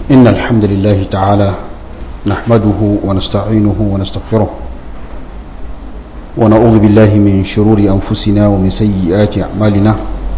إن الحمد لله تعالى نحمده ونستعينه ونستغفره ونعوذ بالله من شرور أنفسنا ومن سيئات أعمالنا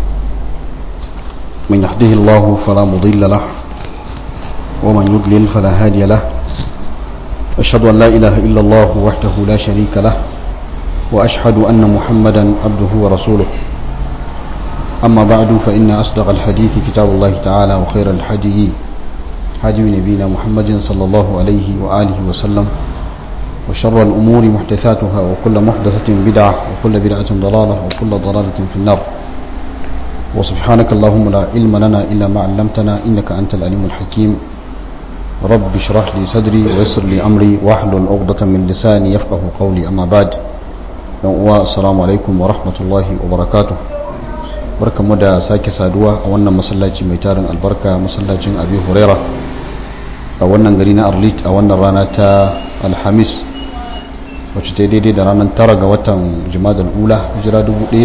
من يهده الله فلا مضل له ومن يضلل فلا هادي له أشهد أن لا إله إلا الله وحده لا شريك له وأشهد أن محمدا عبده ورسوله أما بعد فإن أصدق الحديث كتاب الله تعالى وخير الحديث هدي نبينا محمد صلى الله عليه وآله وسلم وشر الأمور محدثاتها وكل محدثة بدعة وكل بدعة ضلالة وكل ضلالة في النار وسبحانك اللهم لا علم لنا إلا ما علمتنا إنك أنت العليم الحكيم رب اشرح لي صدري ويسر لي أمري واحلل عقدة من لساني يفقه قولي أما بعد السلام عليكم ورحمة الله وبركاته barkamu da sake saduwa a wannan masallaci mai tarin albarka masallacin abi huraira a wannan gari na arlit a wannan rana ta alhamis wacce ta daidai da ranar tara ga watan jimadar ula hijira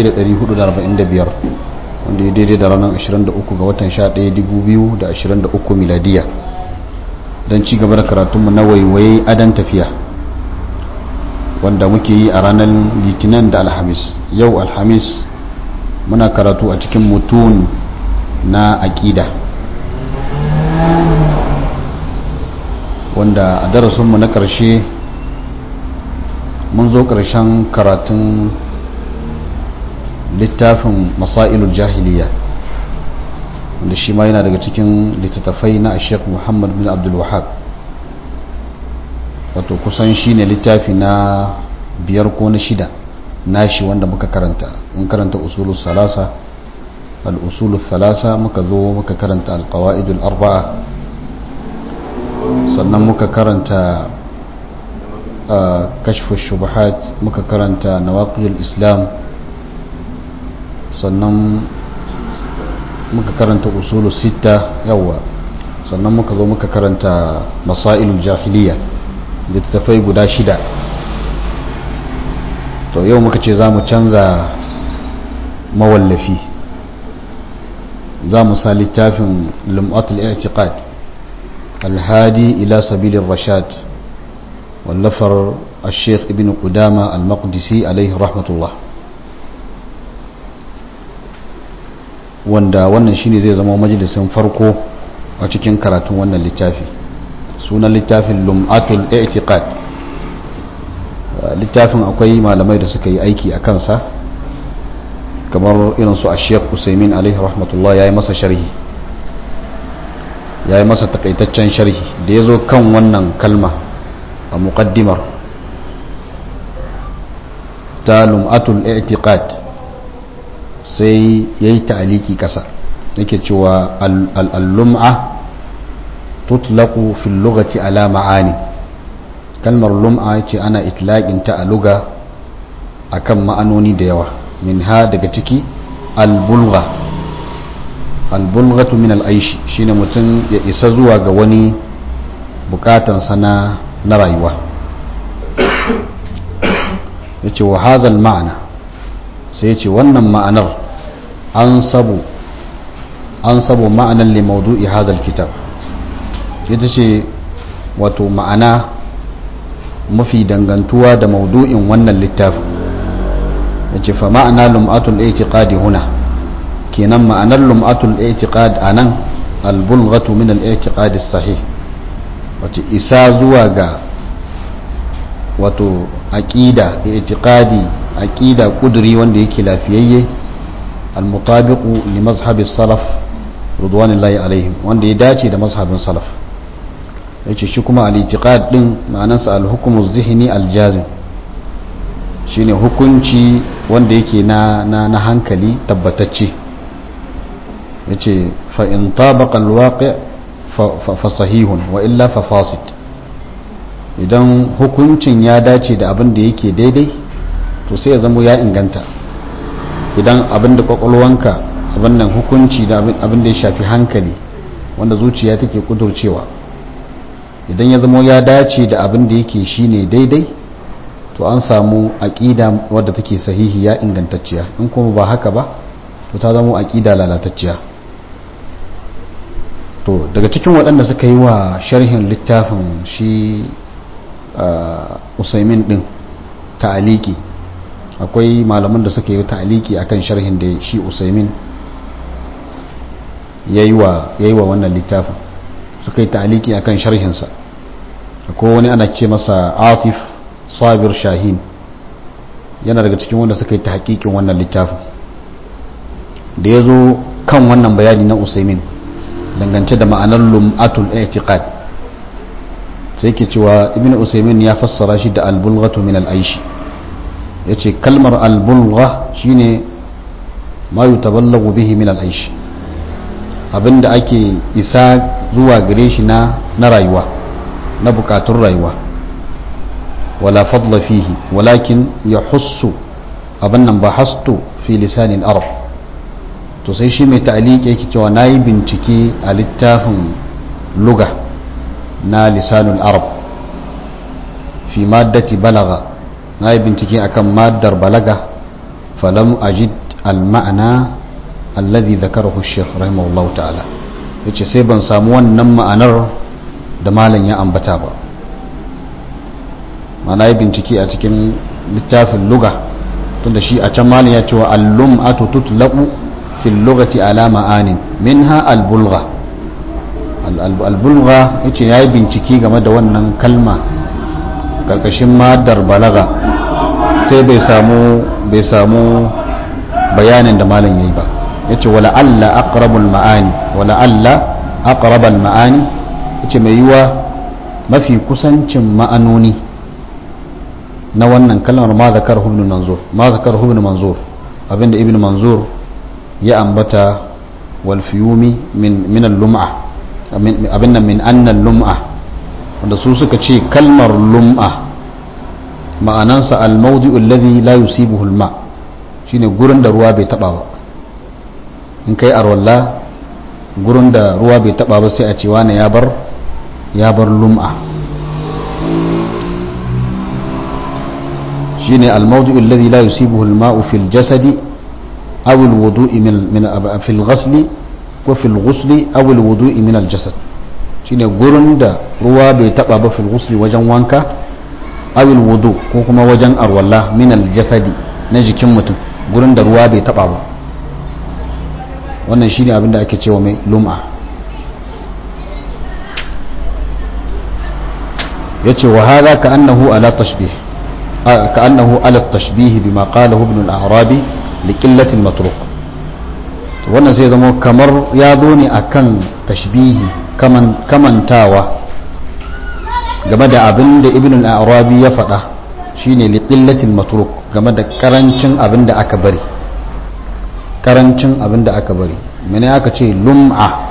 1445 wanda ya daidai da ranar 23 ga watan 11 2023 miladiya don ci gaba da karatunmu na waiwaye adan tafiya wanda muke yi a ranar litinin da alhamis yau alhamis muna karatu a cikin mutun na aƙida wanda a darasinmu na ƙarshe mun zo ƙarshen karatun littafin masailul jahiliya wanda shi ma yana daga cikin littattafai na sheikh muhammad bin abdul wahab wato kusan shi ne littafi na biyar ko na shida nashi wanda muka karanta mun karanta usulul salasa al-usulul thalasa muka zo muka karanta al-qawaidul arba'a sannan muka karanta kashfu shubuhat muka karanta nawaqidul islam sannan muka karanta usulul sita yawa sannan muka zo muka karanta masailul jahiliya littattafai guda shida to yau muka ce za mu canza mawallafi za mu sa littafin lum'atul i'tiqad alhadi ila sabilin rashad wallafar الشيخ ابن قدامة المقدسي عليه رحمة الله wanda wannan shine zai zama majalisin farko a cikin karatun wannan littafi sunan littafin lum'atul i'tiqad littafin akwai malamai da suka yi aiki a kansa kamar irin su a sheikh usaimin alaihi rahmatullah ya yi masa sharhi ya yi masa takaitaccen sharhi da ya zo kan wannan kalma a muqaddimar ta lum'atul i'tiqad sai ya yi ta'aliki kasa yake cewa al-lum'a tutlaqu fil lughati ala ma'ani kalmar lum'a ce ana itlaƙinta a luga a kan ma'anoni da yawa min ha daga ciki albulga albulgatu min al'aishi shine mutum ya isa zuwa ga wani bukatansa na na rayuwa ya ce wa hazal ma'ana sai ya ce wannan ma'anar an sabu an sabu ma'anar limaudu'i hazal kitab ita ce wato ma'ana mafi dangantuwa da maudu'in wannan littafin ya ce fa ma'ana lum'atul i'tiqadi huna kenan ma'anar lum'atul i'tiqad anan albulghatu min al-i'tiqadi sahih wato isa zuwa ga wato aqida i'tiqadi aqida kuduri wanda yake lafiyayye al-mutabiqu li mazhabi salaf ridwanullahi alaihim wanda ya dace da mazhabin salaf yace shi kuma al-i'tiqad din ma'anarsa al-hukmu zihni al-jazim shine hukunci wanda yake na na, na hankali tabbatacce yace fa in tabaqa al-waqi' fa, fa sahihun wa illa fa fasid idan hukuncin ya dace da abin da yake daidai to sai ya zama ya inganta idan abin da kwakwalwanka abin nan hukunci da abin da ya shafi hankali wanda zuciya take kudurcewa idan ya zama ya dace da abin da yake shine daidai to an samu aƙida wadda take sahihiya ingantacciya in kuma ba haka ba to ta zama aƙida lalatacciya to daga cikin waɗanda suka yi wa sharhin littafin shi usaimin din ta'aliki akwai malaman da suka yi ta'aliki akan sharhin da shi usaimin ya yi wa wannan littafin suka yi ta'aliki akan sharhinsa akwai wani ana ce masa atif sabir shahin yana daga cikin wanda suka yi ta hakikin wannan littafin da ya zo kan wannan bayani na usaimin dangance da ma'anar lum'atul i'tiqad sai ke cewa ibn usaimin ya fassara shi da albulghatu min al'aishi ya ce kalmar albulgha shine ma yutaballagu bihi min al'aishi abinda ake isa zuwa gare shi na na rayuwa na bukatun rayuwa wala fadla fihi walakin ya hussu abin nan ba hastu fi lisanin arab to sai shi mai ta'aliki yake cewa na yi bincike a littafin luga na lisanul arab fi maddati balaga na yi bincike akan maddar balaga falam ajid al-ma'ana alladhi zakarahu shaykh rahimahullahu ta'ala yace sai ban samu wannan ma'anar da malam ya ambata ba mana yi bincike a cikin littafin luga tunda shi a can malam ya ce wa al-lum'atu tutlaqu fil lughati ala ma'anin minha al-bulgha al-bulgha yace yayi bincike game da wannan kalma karkashin madar balaga sai bai samu bai samu bayanin da malam yayi ba yace wala alla aqrabul ma'ani wala alla aqrabal ma'ani yace mai yiwa mafi kusancin ma'anoni na wannan kalmar ma zakar ibn manzur ma zakar ibn manzur abinda ibn manzur ya ambata wal fiyumi min min al-lum'a abinda min anna al-lum'a wanda su suka ce kalmar lum'a ma'anansa al-mawdi'u alladhi la yusibuhu al-ma shine gurin da ruwa bai taba ba in kai arwalla gurin da ruwa bai taba ba sai a ce wani ya bar ya bar lum'a shine al-mawdi'u alladhi la yusibuhu al-ma'u fil jasadi aw al-wudu'i min min fil ghasli ko fil ghusli aw al-wudu'i min al-jasad shine gurin da ruwa bai taba ba fil ghusli wajen wanka aw al-wudu ko kuma wajen arwalla min al-jasadi na jikin mutum gurin da ruwa bai taba ba wannan shine abin da ake cewa mai lum'a yace wa hadha ka annahu ala tashbih ka annahu ala tashbih bima qalahu ibn al-arabi li qillati al-matruk to wannan sai zama kamar ya zo ne akan tashbihi kaman kamantawa game da abin da ibn al-arabi ya faɗa shine li qillati al-matruk game da karancin abin da aka bari karancin abin da aka bari mene aka ce lum'a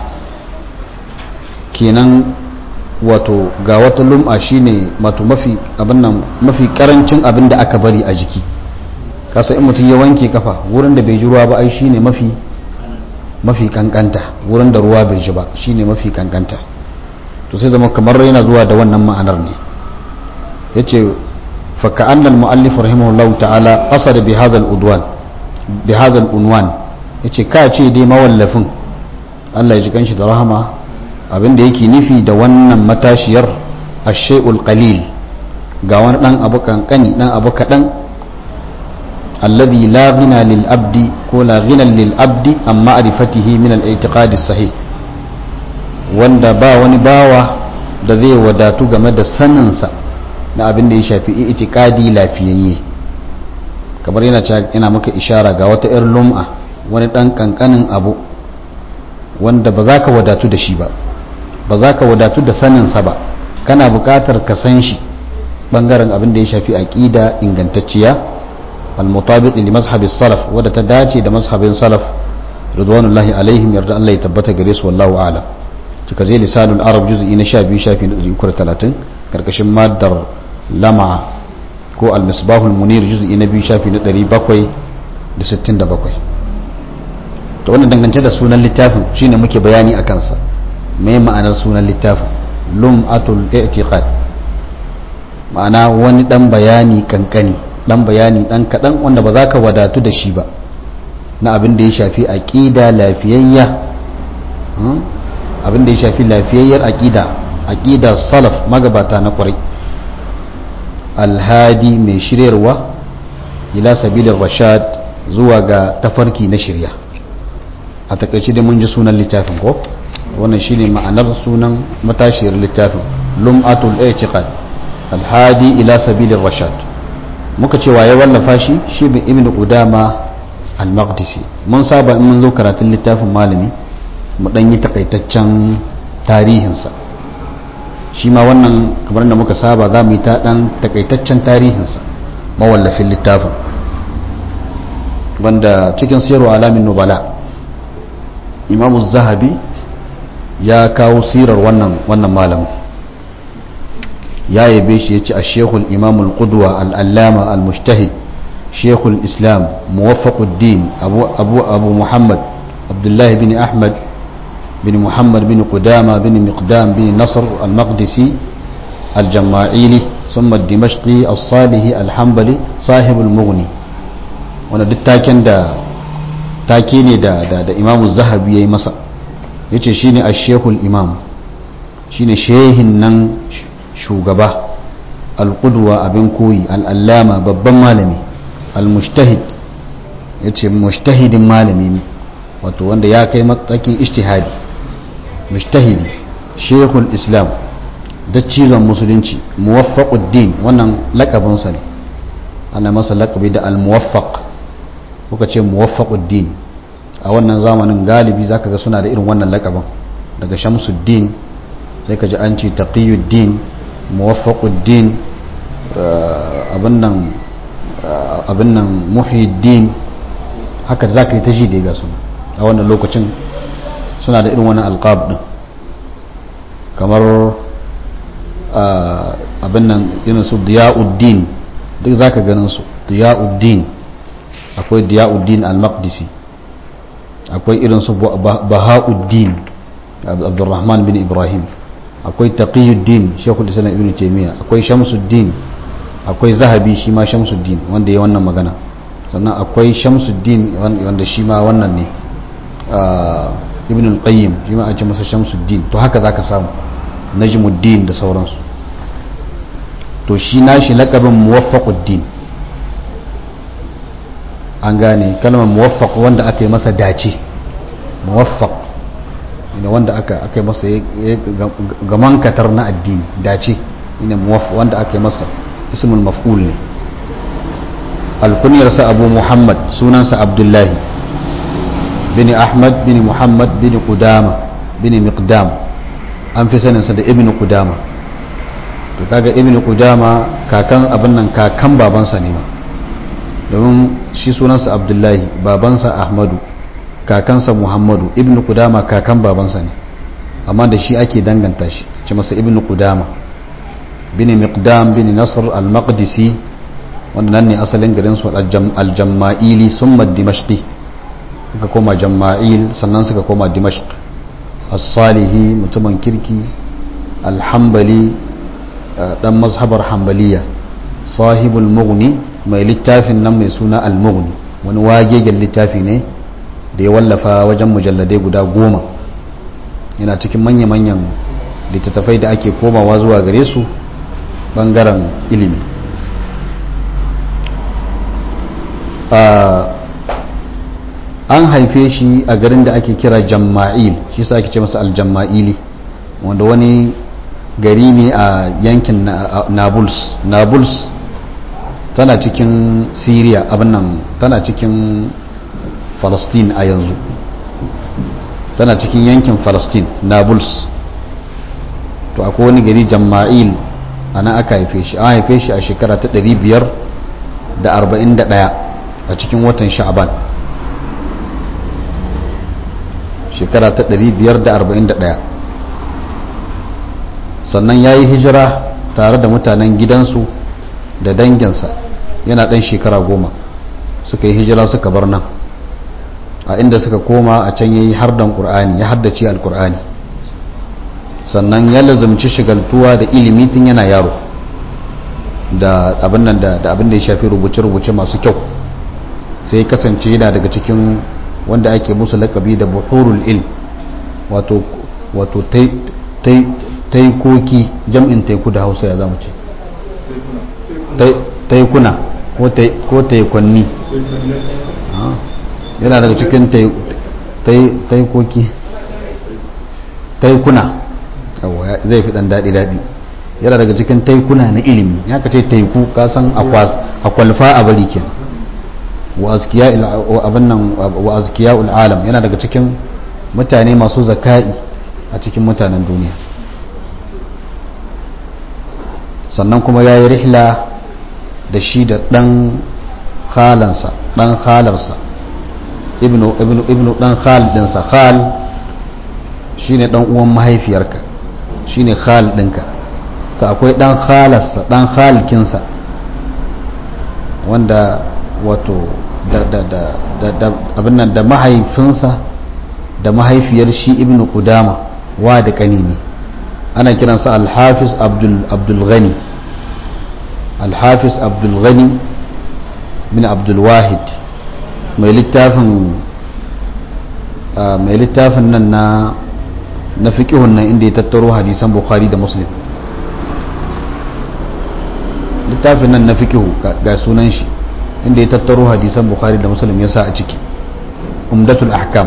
kenan wato ga wata lum'a shine wato mafi abin nan mafi karancin abin da aka bari a jiki kasa in mutum ya wanke kafa wurin da bai ji ruwa ba ai shine mafi mafi kankanta wurin da ruwa bai ji ba shine mafi kankanta to sai zama kamar yana zuwa da wannan ma'anar ne yace fa ka'anna al-mu'allif rahimahullahu ta'ala qasada bi hadha al-udwan bi hadha al-unwan yace ka ce dai mawallafin Allah ya ji kanshi da rahama abin da yake nufi da wannan matashiyar ash-shay'ul qalil ga wani dan abu kankani dan abu kadan alladhi la ghina lil abdi ko la ghina lil abdi an ma'rifatihi min al-i'tiqad as-sahih wanda ba wani bawa da zai wadatu game da saninsa na abin da ya shafi i'tiqadi lafiyayye kamar yana yana maka ishara ga wata 'yar lum'a wani ɗan ƙanƙanin abu wanda ba za ka wadatu da shi ba ba za ka wadatu da saninsa ba kana buƙatar ka san shi ɓangaren abin da ya shafi aƙida ingantacciya al-mutabiq li mazhabi salaf wadda ta dace da mazhabin salaf ridwanullahi alaihim yarda Allah ya tabbata gare su wallahu a'lam cika je lisanul arab juz'i na 12 shafi na 330 karkashin maddar lama ko al-misbahul munir juz'i na 2 shafi na 767 to wannan dangance da sunan littafin shine muke bayani a kansa mai ma'anar sunan littafin lum'atul i'tiqad ma'ana wani dan bayani kankani dan bayani dan kadan wanda ba za ka wadatu da shi ba na abin da ya shafi aqida lafiyayya abin da ya shafi lafiyayyar aqida aqidar salaf magabata na kwarai alhadi mai shiryarwa ila sabilin rashad zuwa ga tafarki na shirya a takaice da mun ji sunan littafin ko wannan shine ma'anar sunan matashiyar littafin lum'atul i'tiqad alhadi ila sabilin rashad muka ce waye wallafa shi shi bin ibn qudama al-maqdisi mun saba in mun zo karatun littafin malami mu dan yi takaitaccen tarihinsa shi ma wannan kamar da muka saba za mu yi ta dan takaitaccen tarihinsa mawallafin littafin wanda cikin siyarwa alamin nubala imamu zahabi ya kawo sirar wannan wannan malamin ya yabe shi ya ce a shekul imamul qudwa al'allama al-mujtahid shekul islam muwaffaquddin abu, abu, abu muhammad abdullahi bin ahmad bin muhammad bin qudama bin miqdam bin nasr al-maqdisi al-jama'ili ثم الدمشقي الصالح الحنبلي صاحب المغني wanda duk taken da take ne da da, da imamu zahabi yayi masa yace shine ash-shaykhul imam shine shehin nan shugaba al-qudwa abin koyi al-allama babban malami al-mujtahid yace mujtahidin malami wato wanda ya kai matakin ijtihadi mujtahidi shaykhul islam daccizon musulunci muwaffaquddin wannan lakabinsa ne ana masa lakabi da al-muwaffaq kuka ce muwaffaquddin a wannan zamanin galibi zaka ga suna da irin wannan lakabin daga shamsuddin sai ka ji an ce taqiyuddin muwaffaquddin abin nan abin nan muhiddin haka zaka yi ta ji da ga su a wannan lokacin suna da irin wannan alqab din kamar abin nan irin su diya'uddin duk zaka ganin su diya'uddin akwai diya'uddin al-maqdisi akwai irin su baha'uddin abdurrahman bin ibrahim akwai taqiyuddin shekul islam ibn taymiya akwai shamsuddin akwai zahabi shi ma shamsuddin wanda ya wannan magana sannan akwai shamsuddin wanda shi ma wannan ne ibn al-qayyim shi ma a ce masa shamsuddin to haka zaka samu najmuddin da sauransu to shi nashi lakabin muwaffaquddin an gane kalmar muwaffaq wanda aka yi masa dace muwaffaq ina wanda aka aka yi masa gaman katar na addini dace ina muwaffaq wanda aka yi masa ismul maf'ul ne alkunyarsa abu muhammad sunansa abdullahi bin ahmad bin muhammad bin qudama bin miqdam an fi saninsa da ibn qudama to kaga ibn qudama kakan abin nan kakan babansa ne ma domin shi sunansa abdullahi babansa ahmadu kakansa muhammadu ibn qudama kakan babansa ne amma da shi ake danganta shi ce masa ibn qudama bin miqdam bin nasr al-maqdisi wanda nan ne asalin garin su al-jamma'ili summa dimashqi suka koma jamma'il sannan suka koma dimashq as-salihi mutumin kirki al-hanbali dan mazhabar hanbaliya sahibul mughni mai littafin nan mai suna al-mughni wani wagegen littafi ne da ya wallafa wajen mujalladai guda goma yana cikin manya-manyan littattafai da ake komawa zuwa gare su bangaren ilimi an haife shi a garin da ake kira jamma'il shi sa ake ce masa aljamma'ili wanda wani gari ne a yankin nablus nablus tana cikin syria abin nan tana cikin palestine a yanzu tana cikin yankin palestine nablus to akwai wani gari jamma'il a nan aka haife shi an haife shi a shekara ta 541 a cikin watan sha'aban shekara ta 541 sannan ya yi hijira tare da mutanen gidansu da danginsa yana ɗan shekara goma suka yi hijira suka bar nan a inda suka koma a can ya yi hardan ƙur'ani ya haddace alƙur'ani sannan ya lazumci shigaltuwa da ilimi tun yana yaro da abin nan da abin da ya shafi rubuce-rubuce masu kyau sai kasance yana daga cikin wanda ake musu lakabi da buhurul ilm wato wato taikoki jam'in taiku da hausa ya zama ce taikuna ko taikwanni yana daga cikin taikoki taikuna zai fi dan daɗi-daɗi yana daga cikin taikuna na ilimi ya ka ce taiku kasan akwalfa a bari kenan wa azkiya alam yana daga cikin mutane masu zaka'i a cikin mutanen duniya sannan kuma ya yi rihla da shi da ɗan halansa ɗan halarsa ibnu ɗan hal ɗinsa hal shi ne ɗan uwan mahaifiyarka shi ne hal ɗinka ta akwai ɗan halarsa ɗan halkinsa wanda wato abin nan da mahaifinsa da mahaifiyar shi ibnu qudama wa da ƙani ne ana kiransa alhafiz abdulghani alhafiz abdulghani bin abdulwahid mai littafin mai littafin nan na na fiƙihun nan inda ya tattaro hadisan bukhari da muslim littafin nan na fiƙihu ga sunan shi inda ya tattaro hadisan bukhari da muslim ya sa a ciki umdatul ahkam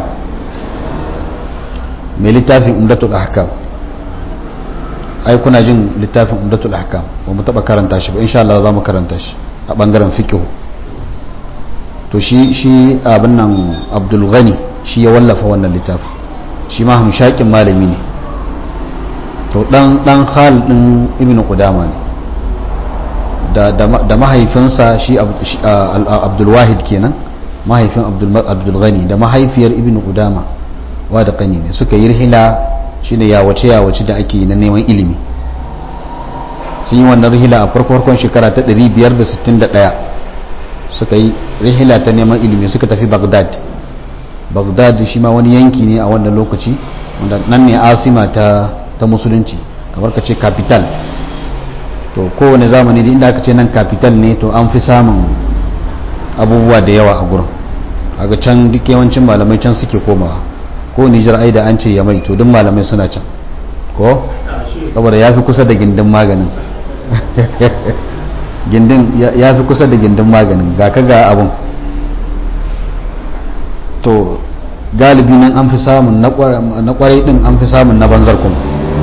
mai littafin umdatul ahkam ai kuna jin littafin umdatul ahkam ba mu taba karanta shi ba insha Allah za mu karanta shi a bangaren fiqh to shi shi abin nan Abdul Ghani shi ya wallafa wannan littafin shi ma hamshakin malami ne to dan dan hal din Ibn Qudama ne da da mahaifinsa shi Abdul Wahid kenan mahaifin Abdul Abdul Ghani da mahaifiyar Ibn Qudama wa da kani ne suka yi rihila shine yawace yawace da ake na neman ilimi sun yi wannan rihila a farko-farkon shekara ta 561 suka yi rihila ta neman ilimi suka tafi bagdad bagdad shi ma wani yanki ne a wannan lokaci wanda nan ne asima ta, ta musulunci kamar ka ce capital to kowane zamani da inda aka ce nan capital ne to an fi samun abubuwa da yawa a gurin a ga can duk yawancin malamai can suke komawa ko nijar ai da an ce ya mai to duk malamai suna can ko saboda ya fi kusa da gindin maganin gindin ya fi kusa da gindin maganin ga ka ga abun to galibi nan an fi samun na kwarai din an fi samun na banzar kuma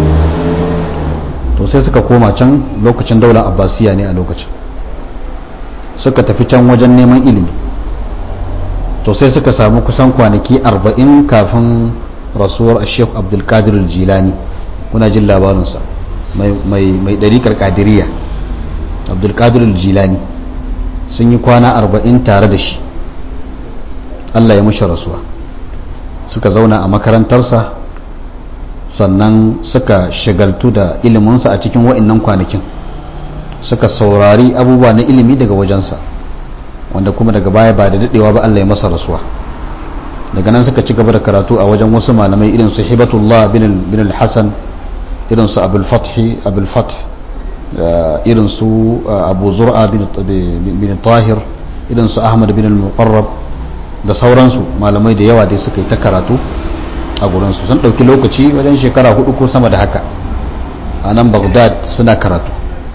to sai suka koma can lokacin daular abbasiya ne a lokacin suka tafi can wajen neman ilimi to sai suka samu kusan kwanaki arba'in kafin rasuwar ashef abdulkadir jilani kuna jin labarinsa mai ɗarikar kadiriya abdulkadir jilani sun yi kwana arba'in tare da shi allah ya mushi rasuwa suka zauna a makarantarsa sannan suka shagaltu da iliminsa a cikin wa'innan kwanakin suka saurari abubuwa na ilimi daga wajensa wanda kuma daga baya ba da dadewa ba Allah ya masa rasuwa daga nan suka ci gaba da karatu a wajen wasu malamai irin su hibatullah bin al-hasan irin su abul fathi abul fath irin su abu zur'a bin tahir irin su ahmad bin al-muqarrab da sauransu malamai da yawa dai suka yi ta karatu a gurinsu sun ɗauki lokaci wajen shekara hudu ko sama da haka a nan baghdad suna karatu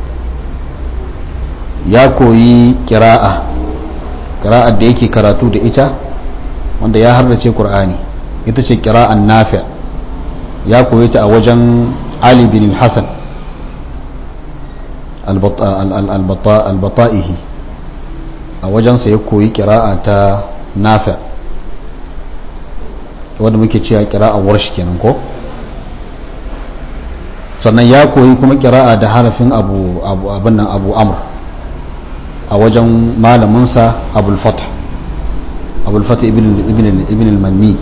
ya koyi kira'a kira'ar da yake karatu da ita wanda ya hardace qur'ani ita ce kira'an nafi ya koyi ta a wajen ali bin hassan albata'ihi a wajensa ya koyi kira'a ta nafi wanda muke cewa kira'a warshi kenan ko sannan ya koyi kuma kira'a da harafin abu abin nan abu amr a wajen malaminsa abulfata abulfata ibn al-manni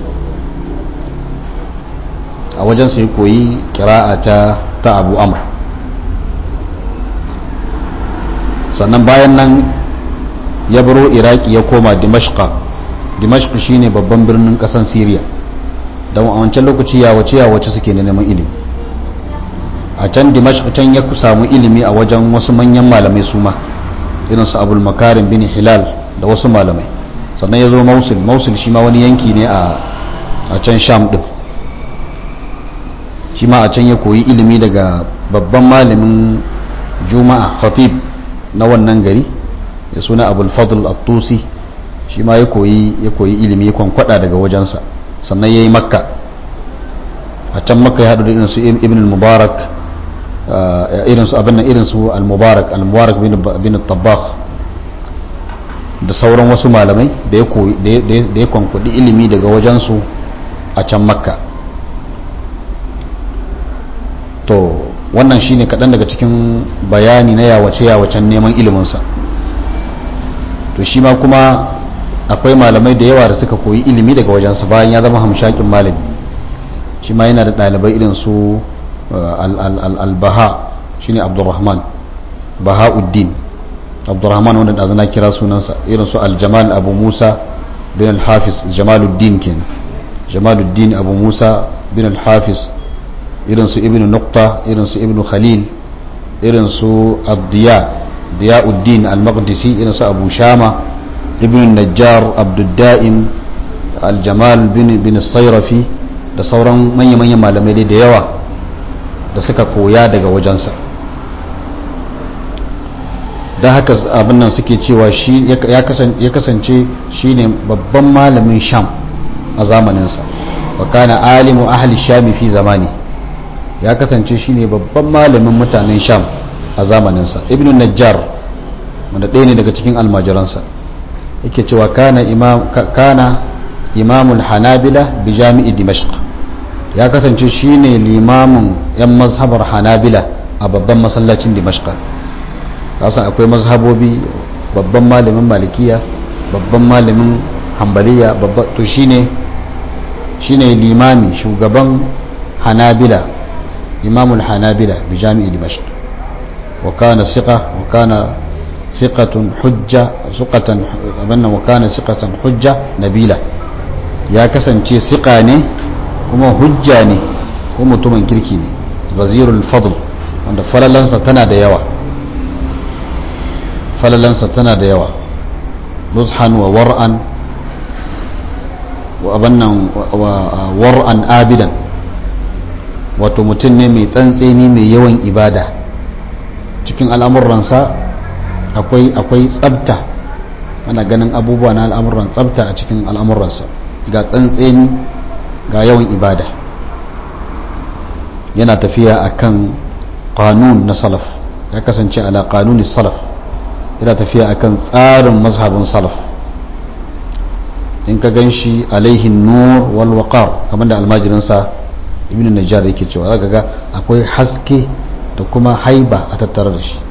a wajen sai koyi kira'a ta ta abu amr sannan bayan nan ya baro iraki ya koma dimashqa dimashq shine babban birnin kasan syria don a wancan lokaci ya wace ya wace suke neman ilimi a can dimashq can ya samu ilimi a wajen wasu manyan malamai su ma irin su abul makarim bin hilal da wasu malamai sannan ya zo mausul mausul shi ma wani yanki ne a can sham din shi ma a can ya koyi ilimi daga babban malamin juma'a khatib na wannan gari ya suna abul fadl at-tusi shi ma ya koyi ya koyi ilimi kwankwada daga wajensa sannan yayi makka a can makka ya haɗu da irin su ibn al-mubarak irin su abin irin su al-mubarak al-mubarak bin tabbakh da sauran wasu malamai da ya koyi da ya kwankwadi ilimi daga wajensu a can makka to wannan shine kaɗan daga cikin bayani na yawace-yawacen neman iliminsa to shi ma kuma akwai malamai da yawa da suka koyi ilimi daga wajensa bayan ya zama hamshakin malami shi ma yana da ɗalibai irin su al-baha shine abdurrahman baha'uddin abdurrahman wanda da na kira sunansa irin su al-jamal abu musa bin al-hafiz jamaluddin kenan jamaluddin abu musa bin al-hafiz irin su ibn nukta irin su ibn khalil irin su ad-diya diyauddin al-maqdisi irin su abu shama ibn najjar abdudda'im al-jamal bin bin sayrafi da sauran manya-manyan malamai da yawa da suka koya daga wajensa don haka abin nan suke cewa shi ya kasance shi ne babban malamin sham a zamaninsa wa kana alimu ahli shami fi zamani ya kasance shi ne babban malamin mutanen sham a zamaninsa ibn najjar wanda ɗaya ne daga cikin almajiransa yake cewa kana imam kana imamul hanabila bi jami'i dimashq ya kasance shine limamin yan mazhabar hanabila a babban masallacin dimashq kasa akwai mazhabobi babban malamin malikiya babban malamin hambaliya babban to shine shine limami shugaban hanabila imamul hanabila bi jami'i dimashq wa kana siqa wa kana siqatun hujja suqatan abanna wa kana siqatan hujja nabila ya kasance siqa ne kuma hujja ne ko mutumin kirki ne wazirul fadl wanda falalansa tana da yawa falalansa tana da yawa nuzhan wa war'an wa abannan war'an abidan wato mutum ne mai tsantseni mai yawan ibada cikin al'amuransa akwai akwai tsabta ana ganin abubuwa na al'amuran tsabta a cikin al'amuransa ga tsantseni ga yawan ibada yana tafiya akan kanun na salaf ya kasance ala kanunin salaf yana tafiya akan tsarin mazhabin salaf in ka gan shi alaihin nur wal waqar kamar da almajirinsa ibn najjar yake cewa zaka ga akwai haske da kuma haiba a tattare da shi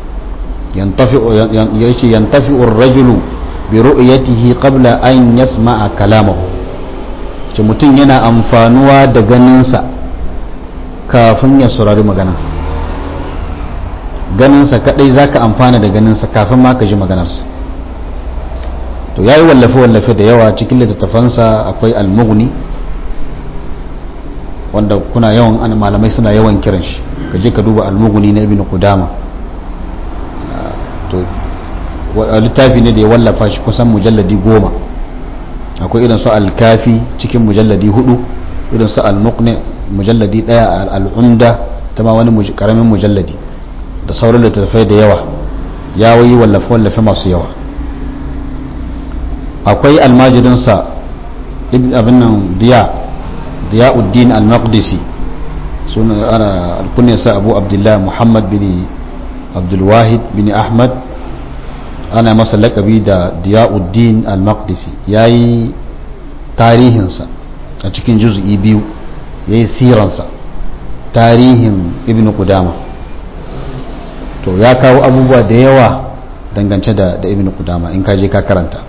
yace yantafi'u ar-rajulu bi ru'yatihi qabla an yasma'a kalamahu ce mutum yana amfanuwa da ganinsa kafin ya saurari maganarsa ganinsa kadai zaka amfana da ganinsa kafin ma ka ji maganarsa to yayi wallafe-wallafe da yawa cikin littattafansa akwai al-mughni wanda kuna yawan ana malamai suna yawan kiran shi ka je ka duba al-mughni na ibn qudama to littafi ne da ya wallafa shi kusan mujalladi goma akwai irin su al-kafi cikin mujalladi hudu irin su al-muqni mujalladi daya al-umda ta ma wani karamin mujalladi da sauran littattafai da yawa ya wayi wallafe-wallafe masu yawa akwai almajirinsa abin nan diya diyauddin al-maqdisi suna ana alkunyarsa abu abdullah muhammad bin abdulwahid bin ahmad ana masa lakabi da diyauddin al-maqdisi ya yi tarihinsa a cikin juz'i biyu ya yi siransa tarihin ibn qudama to ya kawo abubuwa da yawa dangance da ibn qudama in kaje ka karanta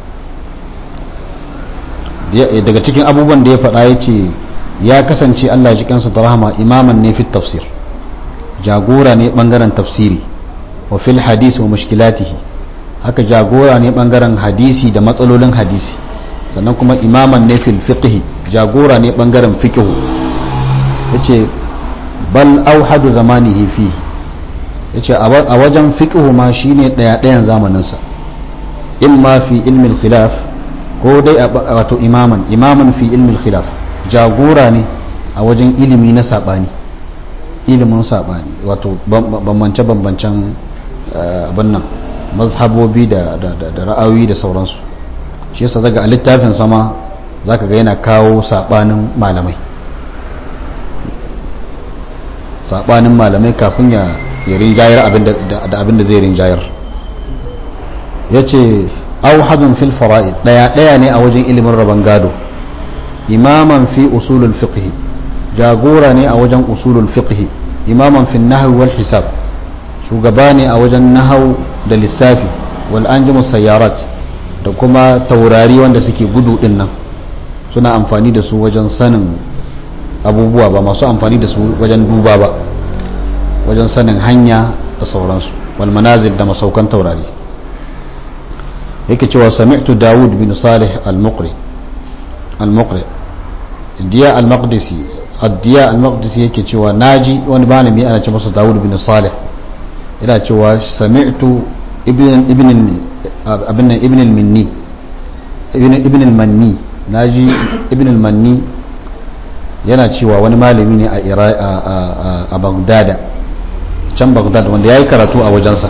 daga cikin abubuwan da ya faɗa ya ce ya kasance allah ya ji kansa da rahama imaman ne fit tafsir jagora ne bangaren tafsiri wa fil hadisi wa mushkilatihi haka jagora ne bangaren hadisi da matsalolin hadisi sannan kuma imaman ne fil fiqhi jagora ne bangaren fiqhu yace bal auhadu zamanihi fihi yace a wajen fiqhu ma shine daya dayan zamanin sa imma fi ilmi al-khilaf ko dai wato imaman imaman fi ilmi al-khilaf jagora ne a wajen ilimi na sabani ilimin saɓani wato bambance-bambancen abin nan mazhabobi da ra'ayoyi da sauransu shi yasa daga a littafin sama za ka ga yana kawo saɓanin malamai saɓanin malamai kafin ya rinjayar da abin da zai rinjayar ya ce auhadun fil fara'id ɗaya ɗaya ne a wajen ilimin rabon gado imaman fi usulul fiqhi jagora ne a wajen usulul fiqhi imaman fi nahwi wal hisab shugaba ne a wajen nahau da lissafi wal anjimu sayyarat da kuma taurari wanda suke gudu din nan suna amfani da su wajen sanin abubuwa ba masu amfani da su wajen duba ba wajen sanin hanya da sauransu wal manazil da masaukan taurari yake cewa sami'tu dawud bin salih al-muqri al-muqri diya al-maqdisi addiya al-maqdisi yake cewa naji wani malami ana ce masa dawud bin salih yana cewa sami'tu ibn ibn abin ibn al-minni ibn ibn al-manni naji ibn al-manni yana cewa wani malami ne a a bagdada can bagdad wanda ya yi karatu a wajensa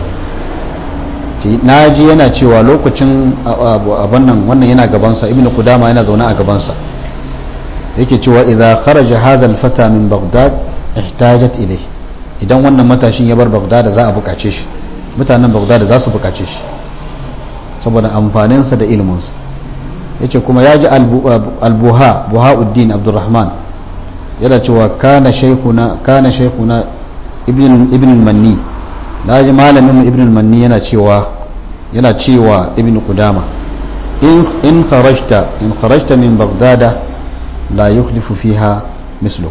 na ji yana cewa lokacin abin nan wannan yana gabansa ibn kudama yana zaune a gabansa yake cewa idan kharaja hadha al-fata min baghdad ihtajat ilay idan wannan matashin ya bar baghdad za a bukace shi mutanen baghdad za su bukace shi saboda amfaninsa da iliminsa yace kuma ya ji al-buha buhauddin abdurrahman yana cewa kana shaykhuna kana shaykhuna ibn ibn al-manni naji malamin ibn al-manni yana cewa yana cewa ibn qudama in in kharajta in kharajta min baghdad la yukhlifu fiha misluk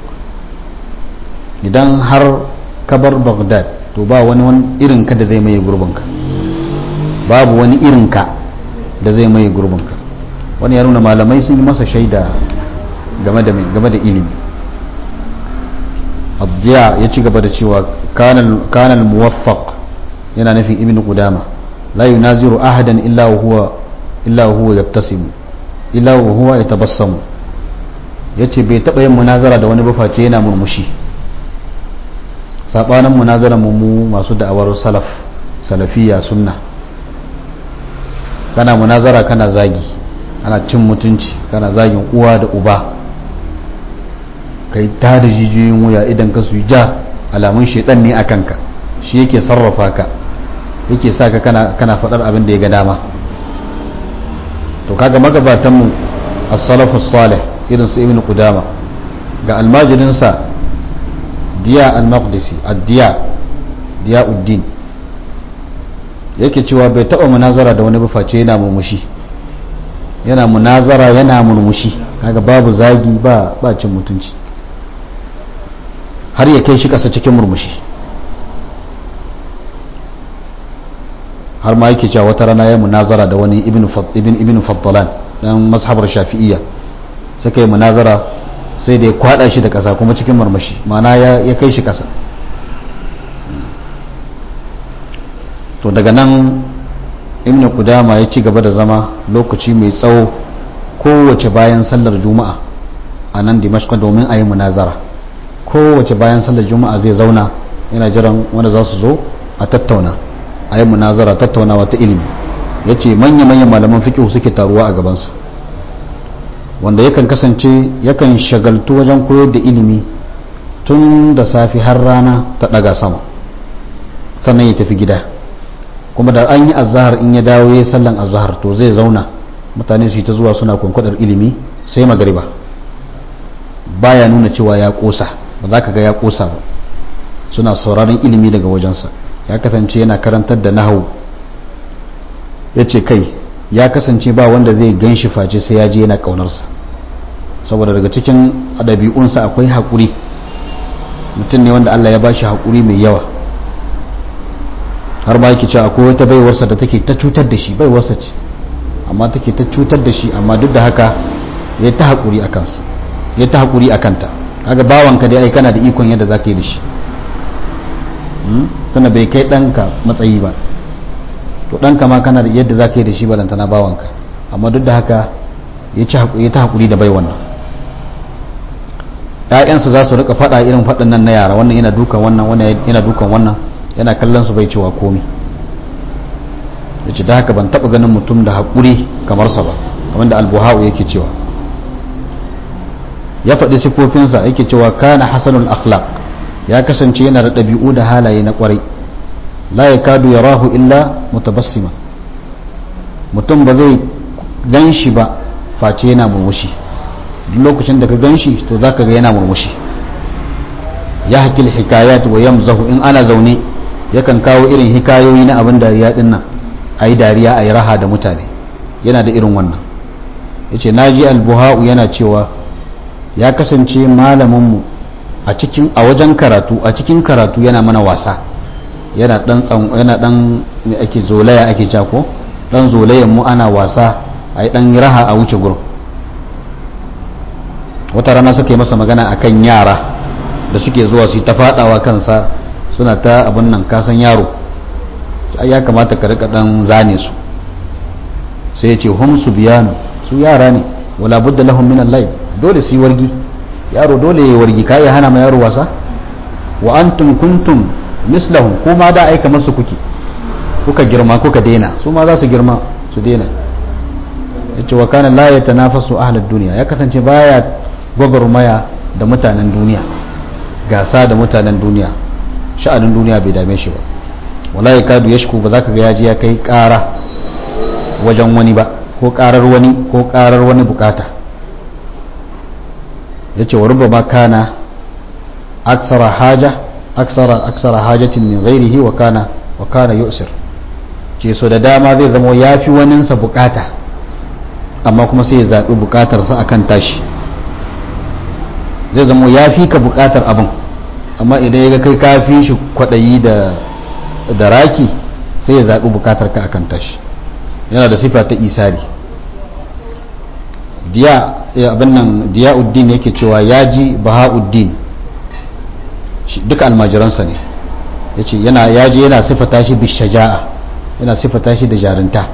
idan har ka bar baghdad to ba wani wani irin ka da zai mai gurbinka babu wani irin ka da zai mai gurbinka wani ya nuna malamai sun yi masa shaida game da game da ilimi الضياء ya ci gaba da cewa kanal muwaffaq yana nufin ibn qudama la yunaziru ahadan illa huwa illa huwa yabtasimu illa huwa yatabassamu yace bai taba yin munazara da wani baface yana murmushi sabanin munazara mu masu da'awar salaf salafiya sunna kana munazara kana zagi ana cin mutunci kana zagin uwa da uba kai ta da jijiyoyin wuya idan ka su ja alamun shaidan ne a kanka shi yake sarrafa ka yake sa ka kana faɗar abin da ya ga dama to kaga magabatanmu as-salafu salih irin su ibn qudama ga almajirinsa diya al-maqdisi ad-diya diya uddin yake cewa bai taɓa munazara da wani buface yana murmushi yana munazara yana murmushi kaga babu zagi ba ba cin mutunci har ya kai shi ƙasa cikin murmushi har ma yake cewa wata rana ya munazara da wani ibn faddalan dan mazhabar shafi'iyya suka yi munazara sai da ya kwada shi da ƙasa kuma cikin murmushi mana ya kai shi ƙasa to daga nan ibn kudama ya ci gaba da zama lokaci mai tsawo kowace bayan sallar juma'a a nan dimashq domin a yi munazara kowace bayan sallar juma'a zai zauna yana jiran wanda za su zo a tattauna a yi munazara tattaunawa ta ilimi ya ce manya-manyan malaman fikihu suke taruwa a gabansa wanda yakan kasance yakan shagaltu wajen koyar da ilimi tun da safi har rana ta daga sama sannan ya tafi gida kuma da an yi azahar in ya dawo ya sallan azahar to zai zauna mutane su yi ta zuwa suna kwankwadar ilimi sai magariba baya nuna cewa ya kosa ba za ka ga ya kosa ba suna sauraron ilimi daga wajensa ya kasance yana karantar da nahawu ya ce kai ya kasance ba wanda zai gan shi face sai ya je yana ƙaunarsa saboda daga cikin ɗabi'unsa akwai haƙuri mutum ne wanda allah ya ba shi haƙuri mai yawa har ma yake cewa akwai wata baiwarsa da take ta cutar da shi baiwarsa ce amma take ta cutar da shi amma duk da haka ya ta haƙuri a kansu ya ta haƙuri a kanta kaga bawanka dai ai kana da ikon yadda za ka yi da shi tana bai kai ɗanka matsayi ba to ɗanka ma kana da yadda za ka yi da shi balantana bawanka amma duk da haka ya ta haƙuri da bai wannan ƴaƴansa za su rika faɗa irin faɗin nan na yara wannan yana dukan wannan wannan yana dukan wannan yana kallon su bai cewa komai yace da haka ban taɓa ganin mutum da haƙuri kamar sa ba kamar da albuha'u yake cewa ya faɗi sifofinsa yake cewa kana hasanul akhlaq ya kasance yana da ɗabi'u da halaye na ƙwarai la yakadu yarahu illa mutabassima mutum ba zai gan shi ba face yana murmushi duk lokacin da ka gan shi to za ka ga yana murmushi ya hakil hikayat wa yamzahu in ana zaune yakan kawo irin hikayoyi na abin dariya din nan a yi dariya a yi raha da mutane yana da irin wannan ya ce na ji albuha'u yana cewa ya kasance malaminmu a cikin a wajen karatu a cikin karatu yana mana wasa yana dan yana dan ake zolaya ake jako dan zolayen mu ana wasa a yi dan raha a wuce gurin wata rana suka yi masa magana akan yara da suke zuwa su ta fadawa kansa suna ta abin nan kasan yaro ya kamata ka rika dan zane su sai ya ce hum su biyanu su yara ne wala budda lahum min al dole su yi wargi yaro dole ya yi wargi ka iya hana ma yaro wasa wa antum kuntum mislahum kuma da aika masu kuke kuka girma kuka daina su ma za su girma su daina yace wa kana la yatanafasu ahlud dunya ya kasance baya gwagwarmaya da mutanen duniya gasa da mutanen duniya sha'anin duniya bai dame shi ba wala ya kadu ya shiku ba za ka ga yaji ya kai kara wajen wani ba ko karar wani ko karar wani bukata ya ce wa rubba kana aksara haja aksara aksara hajatin min ghairihi wa kana wa kana yusir ce so da dama zai zama yafi waninsa bukata amma kuma sai ya zaɓi bukatarsa akan tashi zai zama ya fi ka bukatar abin amma idan ya ga kai kafi shi kwaɗayi da raki sai ya zaɓi bukatar ka akan tashi yana da sifa ta isari diya abin nan diya'uddin yake cewa ya ji baha'uddin duka almajiransa ne ya ce ya ji yana sifata shi bishaja'a yana sifata shi da jarinta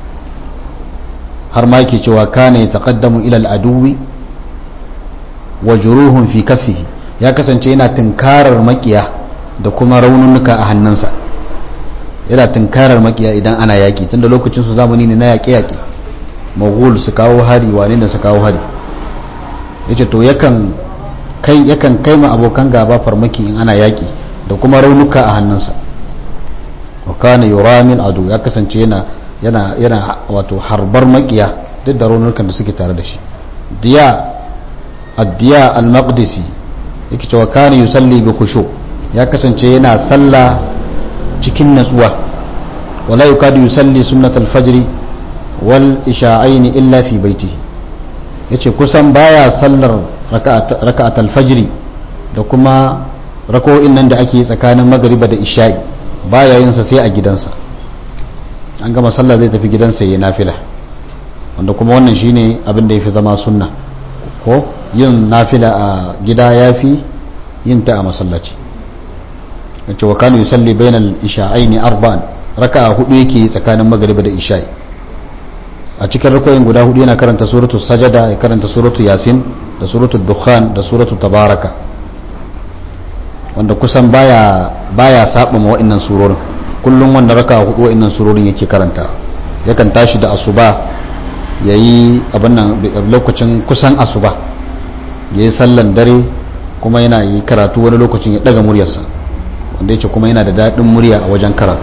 har ma yake cewa kana ya taƙaddamu ilal aduwi wa juruhun fi kafihi ya kasance yana tunkarar makiya da kuma raununuka a hannunsa yana tunkarar makiya idan ana yaƙi tunda lokacin su zamani ne na yaƙe-yaƙe maghul su kawo hari wane da su kawo hari yace to yakan kai yakan kai ma abokan gaba farmaki in ana yaƙi da kuma raunuka a hannunsa wa kana yuramil adu ya kasance yana yana yana wato harbar makiya duk da raunukan da suke tare da shi diya addiya al-maqdisi yake cewa kana yusalli bi khushu ya kasance yana sallah cikin natsuwa wala yukadu yusalli sunnat al-fajr wal isha'ain illa fi baitihi yace kusan baya sallar raka'at al-fajr da kuma rako'in nan da ake tsakanin magriba da isha'i baya yin sa sai a gidansa an gama sallah zai tafi gidansa yayin nafila wanda kuma wannan shine abin da yafi zama sunna ko yin nafila a gida ya fi yin ta a masallaci wacce wa kanu yusalli bainal isha'aini arba'an raka'a hudu yake tsakanin magariba da isha'i a cikin rakoyin guda hudu yana karanta suratul sajada ya karanta suratul yasin da suratul dukhan da suratul tabaraka wanda kusan baya baya saba ma wa'annan surorin kullum wanda raka'a hudu wa'annan surorin yake karanta yakan tashi da asuba yayi abin nan lokacin kusan asuba ya yi sallan dare kuma yana yi karatu wani lokacin ya daga muryarsa wanda yake kuma yana da daɗin murya a wajen karatu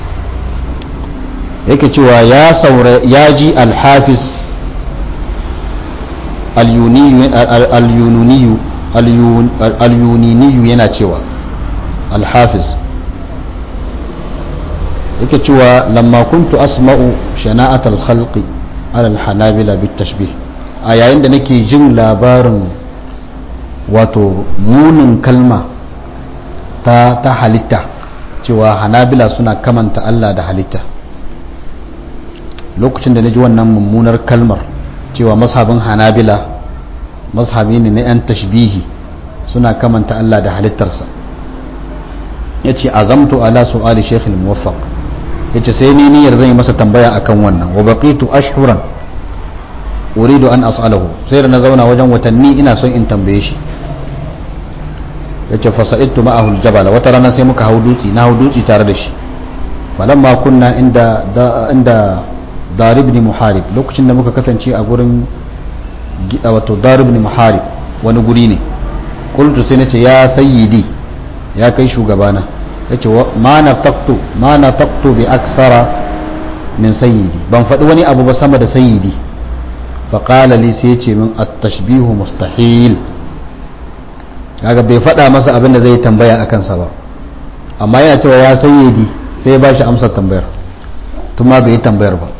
yake cewa ya saura ya ji alhafiz alyuniniyu yana cewa alhafiz yake cewa lamma kuntu asma'u shana'at alkhalqi ala alhanabila bitashbih a yayin da nake jin labarin wato munin kalma ta, ta halitta cewa hanabila suna kamanta Allah da halitta lokacin da na ji wannan mummunar kalmar cewa mashabin hanabila mashabi ne na 'yan tashbihi suna kamanta Allah da halittarsa ya ce azamtu ala su'ali shekhil muwaffaq ya ce sai ni niyyar zan yi masa tambaya akan wannan wa baqitu ashhuran uridu an as'alahu sai da na zauna wajen watanni ina son in tambaye shi yace fasa'idtu ma'ahu aljabala wata rana sai muka hau dutsi na hau dutsi tare da shi falamma kunna inda inda darib ibn muharib lokacin da muka kasance a gurin wato darib ibn muharib wani guri ne qultu sai nace ya sayyidi ya kai shugabana yace ma nafaqtu ma nafaqtu bi aksara min sayyidi ban faɗi wani abu ba sama da sayyidi fa qala li sai yace min at-tashbihu mustahil kaga bai faɗa masa abin da zai tambaya akan sa ba amma yana cewa ya sayyidi sai ya bashi amsar tambayar tun ma bai yi tambayar ba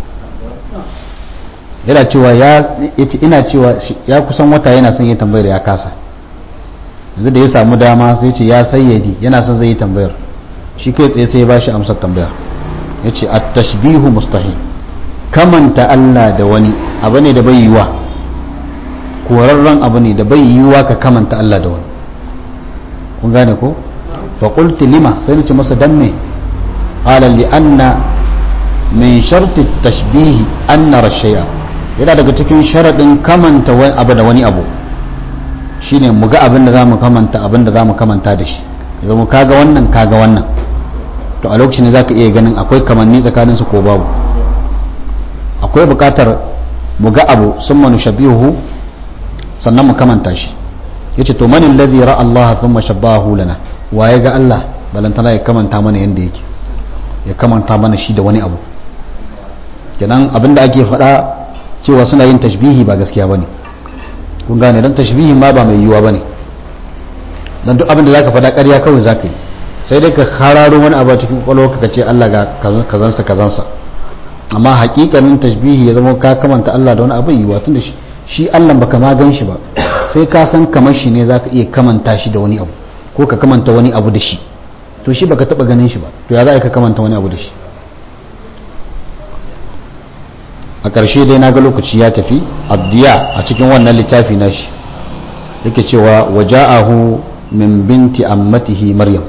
yana cewa ya yace ina cewa ya kusan wata yana son yi tambayar ya kasa yanzu da ya samu dama sai ce ya sayyadi yana son zai yi tambayar shi kai tsaye sai ya bashi amsar tambaya yace at-tashbihu mustahil kamanta Allah da wani abu ne da bai yiwa korarren abu ne da bai yiwa ka kamanta Allah da wani kun gane ko fa qultu lima sai nace masa dan me qala li anna min sharti at-tashbih an nara shay'a yana daga cikin sharadin kamanta wani abu da wani abu shine mu ga abin da zamu kamanta abin da zamu kamanta da shi yanzu mu kaga wannan kaga wannan to a lokacin ne zaka iya ganin akwai kamanni tsakanin su ko babu akwai bukatar mu ga abu sun manu shabihu sannan mu kamanta shi yace to man alladhi ra'a Allah thumma shabbahu lana waye ga Allah balantana ya kamanta mana yanda yake ya kamanta mana shi da wani abu kenan abinda ake faɗa cewa suna yin tashbihi ba gaskiya bane kun gane dan tashbihin ma ba mai yiwuwa bane dan duk abinda zaka faɗa ƙarya kawai zaka yi sai dai ka hararo wani abu a cikin kwalwarka ka ce Allah ga kazansa kazansa amma hakikanin tashbihi ya zama ka kamanta Allah da wani abu yiwuwa tunda shi shi Allah baka ma gan shi ba sai ka san kamar shi ne zaka iya kamanta shi da wani abu ko ka kamanta wani abu da shi to shi baka taba ganin shi ba to ya za ka kamanta wani abu da shi a ƙarshe dai na ga lokaci ya tafi addiya a cikin wannan littafi na shi yake cewa waja'ahu min binti ammatihi maryam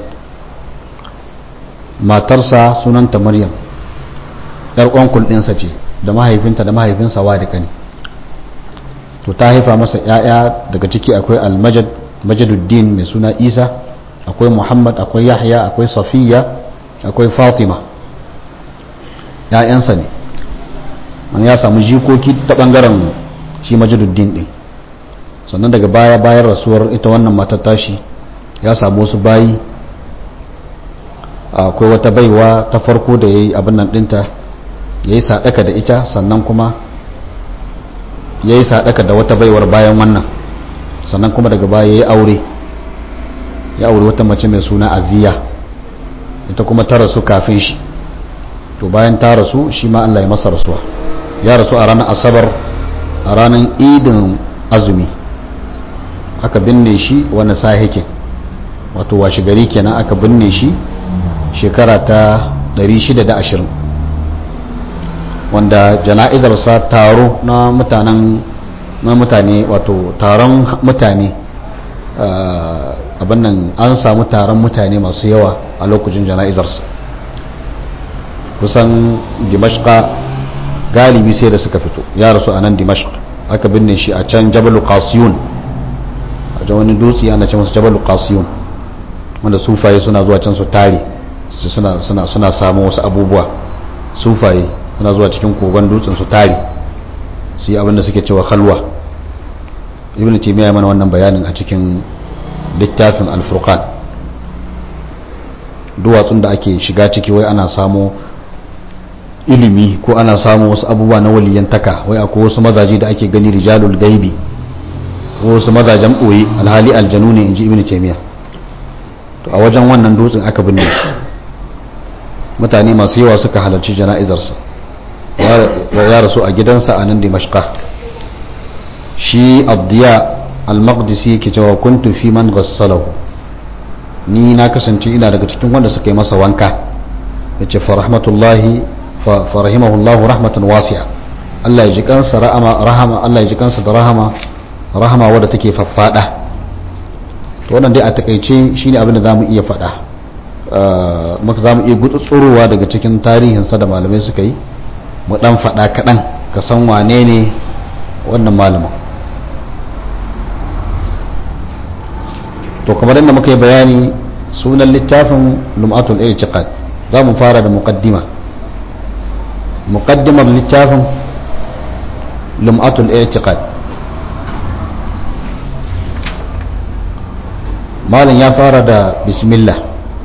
matarsa sunanta maryam yar uwankul ɗinsa ce da mahaifinta da mahaifinsa wa da kani to ta haifa masa ‘ya'ya daga ciki akwai almajad majaduddin mai suna isa akwai muhammad akwai yahya akwai safiya akwai fatima ‘ya'yansa ne man ya samu jikoki ta ɓangaren shi majaduddin ɗin sannan daga baya bayan rasuwar ita wannan matar tashi ya samu wasu bayi akwai wata baiwa ta farko da ya yi abin nan ɗinta ya yi saɗaka da ita sannan kuma ya yi saɗaka da wata baiwar bayan wannan sannan kuma daga baya ya yi aure ya aure wata mace mai suna aziya ita kuma ta rasu kafin shi to bayan ta rasu shi ma Allah ya masa rasuwa ya rasu a ranar asabar a ranar idin azumi aka binne shi wani sahikin wato washe gari kenan aka binne shi shekara ta 620 wanda jana'izarsa taro na mutanen na mutane wato taron mutane abin nan an samu taron mutane masu yawa a lokacin jana'izarsa kusan dimashqa galibi sai da suka fito ya rasu a nan dimashq aka binne shi a can jabalu qasiyun a wani dutse ana ce masa jabalu qasiyun wanda sufaye suna zuwa can su tare suna suna suna samu wasu abubuwa sufaye suna zuwa cikin kogon dutsen su tare su yi abinda suke cewa halwa ibn taymiya mana wannan bayanin a cikin littafin al-furqan duwatsun da ake shiga ciki wai ana samu ilimi ko ana samu wasu abubuwa na waliyantaka wai akwai wasu mazaje da ake gani rijalul gaibi ko wasu mazajen ɓoye alhali aljanu ne inji ibn taymiya to a wajen wannan dutsen aka binne shi mutane masu yawa suka halarci jana'izarsa ya rasu a gidansa a nan dimashqa shi abdiya al-maqdisi yake cewa kuntu fi man ghassalahu ni na kasance ina daga cikin wanda suka yi masa wanka yace fa rahmatullahi fa rahimahullahu rahmatan wasi'a Allah ya ji kansa rahama Allah ya ji kansa da rahama rahama wadda take faffada to wannan dai a takaice shine abin da zamu iya faɗa muka zamu iya gutsurowa daga cikin tarihinsa da malamai suka yi mu dan faɗa kaɗan ka san wane ne wannan malamin to kamar yadda muka yi bayani sunan littafin lum'atul i'tiqad za mu fara da muqaddima muqaddimar littafin lum'atul i'tiqad malam ya fara da bismillah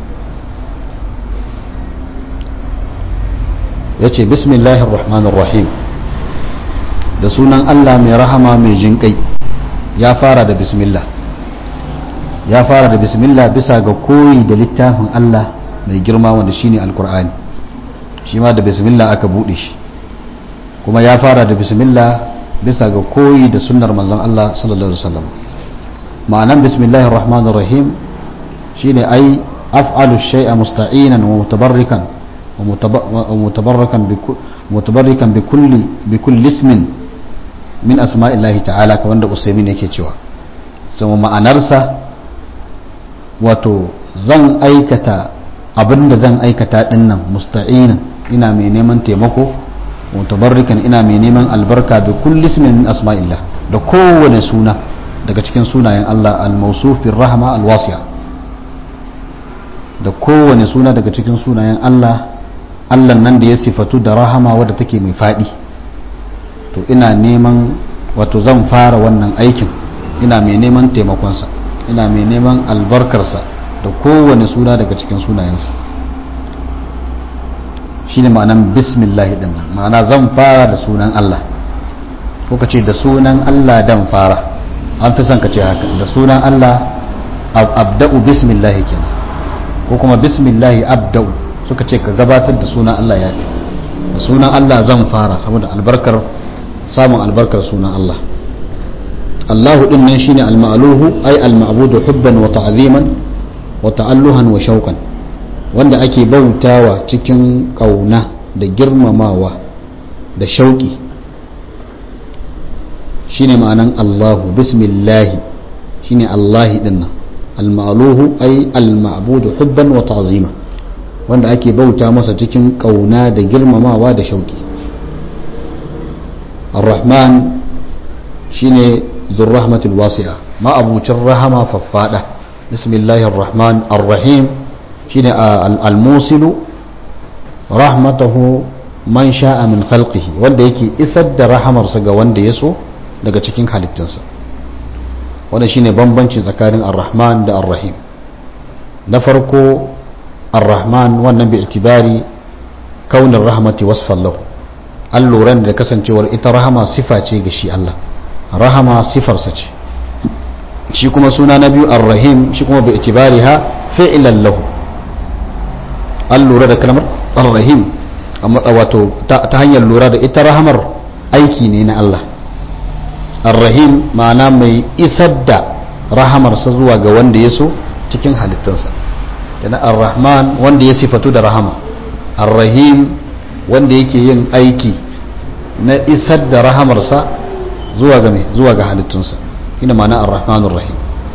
ya ce bismillahir rahmanir rahim da sunan allah mai rahama mai jinƙai ya fara da bismillah ya fara da bismillah bisa ga koyi da littafin allah mai girma wanda shine alkur'ani shi ma da bismillah aka buɗe shi kuma ya fara da bismillah bisa ga koyi da sunnar manzon allah sallallahu alaihi wasallam ma'anan bismillahir rahmanir rahim shine ai af'alu shay'a musta'inan wa mutabarrikan wa mutabarrakan bi mutabarrikan bi kulli bi kulli ismin min asma'illahi ta'ala kamar da usaimin yake cewa sama ma'anarsa wato zan aikata abinda zan aikata dinnan musta'inan ina mai neman taimako mutabarrikan ina mai neman albarka bi kulli ismin min asma'illah da kowane suna daga cikin sunayen Allah al-mausuf bir rahma al-wasi'a da kowane suna daga cikin sunayen Allah Allah nan da ya sifatu da rahama wadda take mai fadi to ina neman wato zan fara wannan aikin ina mai neman taimakonsa ina mai neman albarkarsa da kowane suna daga cikin sunayensa shine ma'anan bismillah din nan ma'ana zan fara da sunan Allah ko ka ce da sunan Allah dan fara an fi son ka ce haka da sunan Allah abda'u bismillah kenan ko kuma bismillah abda'u suka ce ka gabatar da sunan Allah ya fi da sunan Allah zan fara saboda albarkar samun albarkar sunan Allah Allahu din nan shine al-ma'luhu ay al-ma'budu hubban wa ta'ziman wa ta'alluhan wa shauqan wanda ake bautawa cikin kauna da girmamawa da shauki shine ma'anan Allahu bismillahi shine Allahi din nan al-ma'luhu ay al-ma'budu hubban wa ta'zima wanda ake bauta masa cikin kauna da girmamawa da shauki ar-rahman shine dhur-rahmatul wasi'a ma abucin rahama faffada bismillahir rahman ar-rahim shine al-musilu rahmatahu man sha'a min khalqihi wanda yake isar da rahamarsa ga wanda ya so daga cikin halittinsa wanda shine bambanci tsakanin ar-rahman da ar-rahim na farko ar-rahman wannan bi itibari kaunin rahmati wasfan lahu an lura da kasancewar ita rahama sifa ce ga shi Allah rahama sifarsa ce shi kuma suna na biyu ar-rahim shi kuma bi itibariha fi'lan lahu an lura da kalmar ar-rahim wato ta hanyar lura da ita rahamar aiki ne na Allah ar-rahim ma'ana mai isar da rahamarsa zuwa ga wanda ya so cikin halittunsa yana ar-rahman wanda ya sifatu da rahama ar-rahim wanda yake yin aiki na isar da rahamarsa zuwa ga mai zuwa ga halittunsa ina ma'ana ar-rahmanur rahim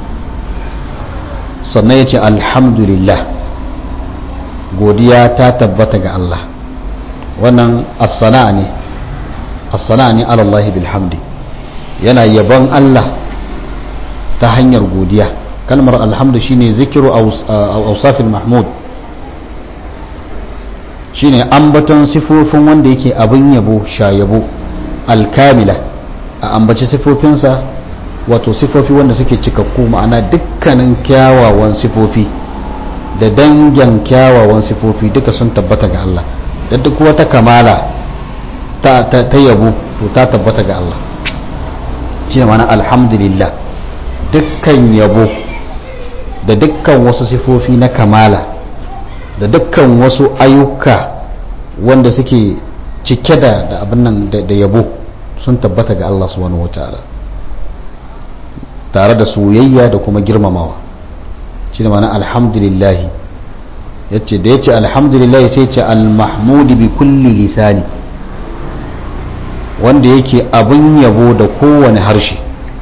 sannan yace alhamdulillah godiya ta tabbata ga Allah wannan as-sana'a ne as-sana'a ne ala Allah bilhamdi yana yabon Allah ta hanyar godiya kalmar alhamdu shine zikiru awsafil mahmud shine ambaton sifofin wanda yake abin yabo sha yabo alkamila a ambaci sifofinsa wato sifofi wanda suke cikakku ma'ana dukkanin kyawawan sifofi da dangin kyawawan sifofi duka sun tabbata ga Allah da duk wata kamala ta, yabo to ta tabbata ga Allah shi ne mana alhamdulillah dukkan yabo da dukkan wasu sifofi na kamala da dukkan wasu ayyuka wanda suke cike da da abin nan da yabo sun tabbata ga Allah subhanahu wataala tare da soyayya da kuma girmamawa shi ne mana alhamdulillah yace da yace alhamdulillah sai ce al-mahmud bi kulli lisani wanda yake abin yabo da kowane harshe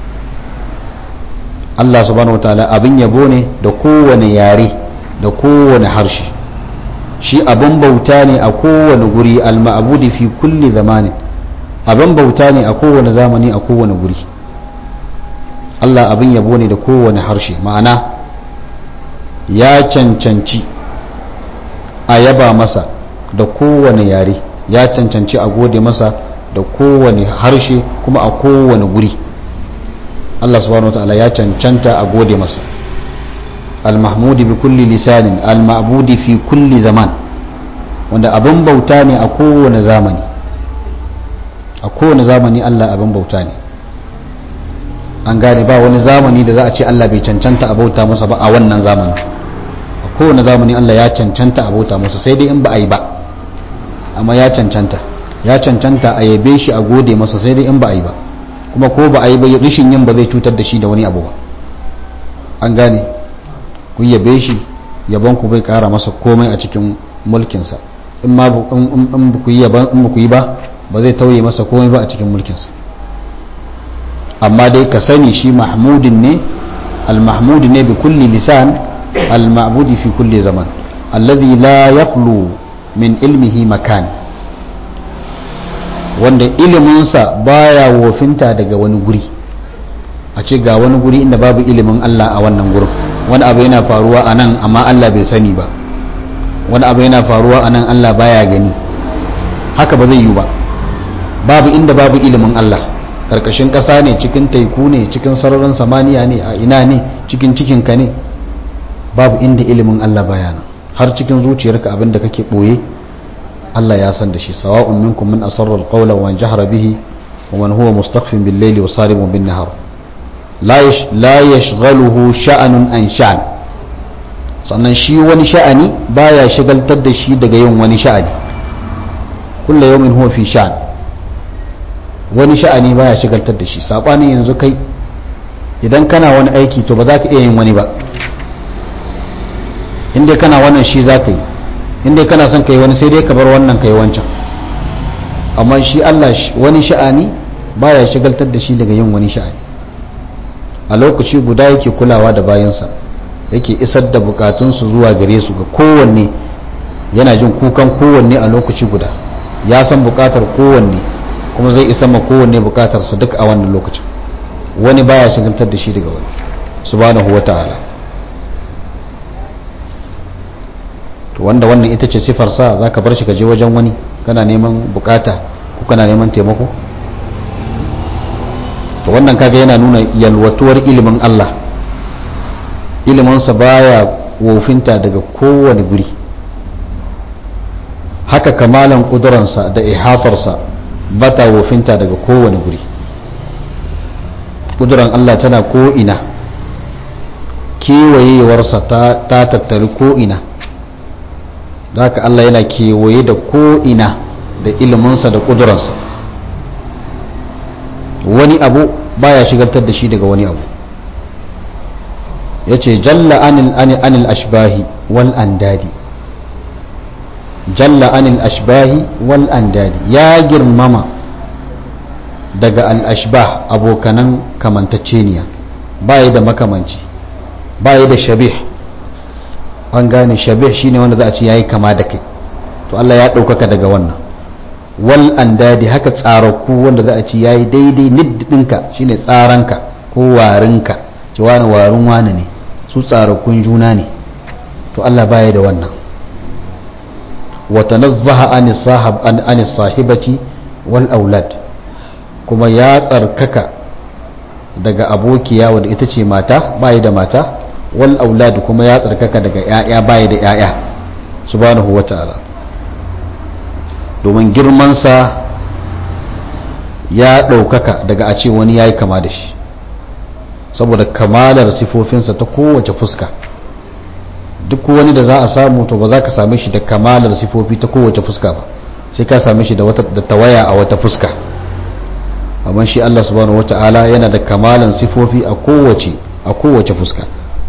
Allah subhanahu wataala abin yabo ne da kowane yare da kowane harshe shi abin bauta ne a kowane guri al-ma'budi fi kulli zamanin abin bauta ne a kowane zamani a kowane guri Allah abin yabo ne da kowane harshe ma'ana ya cancanci a yaba masa da kowane yare ya cancanci a gode masa da kowane harshe kuma a kowane guri Allah subhanahu wa ta'ala ya cancanta a gode masa al-mahmudi bi kulli lisanin al-ma'budi fi kulli zaman wanda abin bauta ne a kowane zamani a kowane zamani Allah abin bauta ne an gane ba wani zamani da za a ce Allah bai cancanta a bauta masa ba a wannan zamanin a kowane zamani Allah ya cancanta a bauta masa sai dai in ba a yi ba amma ya cancanta ya cancanta a yabe shi a gode masa sai dai in ba a yi ba kuma ko ba a yi ba rishin yin ba zai cutar da shi da wani abu ba an gane ku yabe shi yabon ku bai kara masa komai a cikin mulkinsa in ma in ku yi ba ba zai tauye masa komai ba a cikin mulkinsa amma dai ka sani shi mahmudin ne al-mahmudi ne bi kulli lisan al-ma'budi fi kulli zaman alladhi la yakhlu min ilmihi makan wanda iliminsa baya wofinta daga wani guri a ce ga wani guri inda babu ilimin Allah a wannan gurin wani abu yana faruwa a nan amma Allah bai sani ba wani abu yana faruwa a nan Allah baya gani haka ba zai yi ba babu inda babu ilimin Allah karkashin ƙasa ne cikin taiku ne cikin sararin samaniya ne a ina ne cikin cikinka ne babu inda ilimin Allah baya nan har cikin zuciyarka abin da kake ɓoye Allah ya san da shi sawa'un minkum min asarra alqawla wa jahara bihi wa man huwa mustakhfin bil layli wa sarimun bin nahar la yash la yashghaluhu sha'anun an sha'an sannan shi wani sha'ani baya shagaltar da shi daga yin wani sha'ani kullu yawmin huwa fi sha'an wani sha'ani baya shagaltar da shi sabanin yanzu kai idan kana wani aiki to ba za ka iya yin wani ba inda kana wannan shi za ka yi inda kana son ka yi wani sai dai ka bar wannan ka yi wancan amma shi Allah wani sha'ani baya shagaltar da shi daga yin wani sha'ani a lokaci guda yake kulawa da bayansa yake isar da bukatunsu zuwa gare su ga kowanne yana jin kukan kowanne a lokaci guda ya san bukatar kowanne kuma zai isar ma kowanne bukatarsa duk a wannan lokacin wani baya shagaltar da shi daga wani subhanahu wa ta'ala to wanda wannan ita ce sifarsa za ka bar shi ka je wajen wani kana neman bukata ko kana neman taimako to wannan kaga yana nuna yalwatuwar ilimin Allah iliminsa baya wofinta daga kowane guri haka kamalan kuduransa da ihafarsa ba ta wofinta daga kowane guri kuduran Allah tana ko'ina kewayewarsa ta tattari ko'ina da haka Allah yana kewaye da ko'ina da iliminsa da kuduransa wani abu baya shigartar da shi daga wani abu ya ce jalla anil ashbahi wal andadi jalla anil ashbahi wal andadi ya girmama daga al-ashbah abokanan kamantacceniya baya da makamanci baya da shabih an gane shabih shine wanda za a ce yayi kama da kai to Allah ya ɗaukaka daga wannan wal andadi haka tsaraku wanda za a ce yayi daidai niddinka shine tsaranka ko warinka ce wani warin wani ne su tsarakun juna ne to Allah baya da wannan wa tanazzaha anis sahab an anis sahibati wal aulad kuma ya tsarkaka daga abokiya wadda ita ce mata baya da mata wal aulad kuma ya tsarkaka daga yaya baya da yaya subhanahu wata'ala domin girmansa ya ɗaukaka daga a ce wani ya yi kama da shi saboda kamalar sifofinsa ta kowace fuska duk wani da za a samu to ba za ka same shi da kamalar sifofi ta kowace fuska ba sai ka same shi da tawaya a wata fuska amma shi Allah subhanahu wata'ala yana da kamalan sifofi a kowace a kowace fuska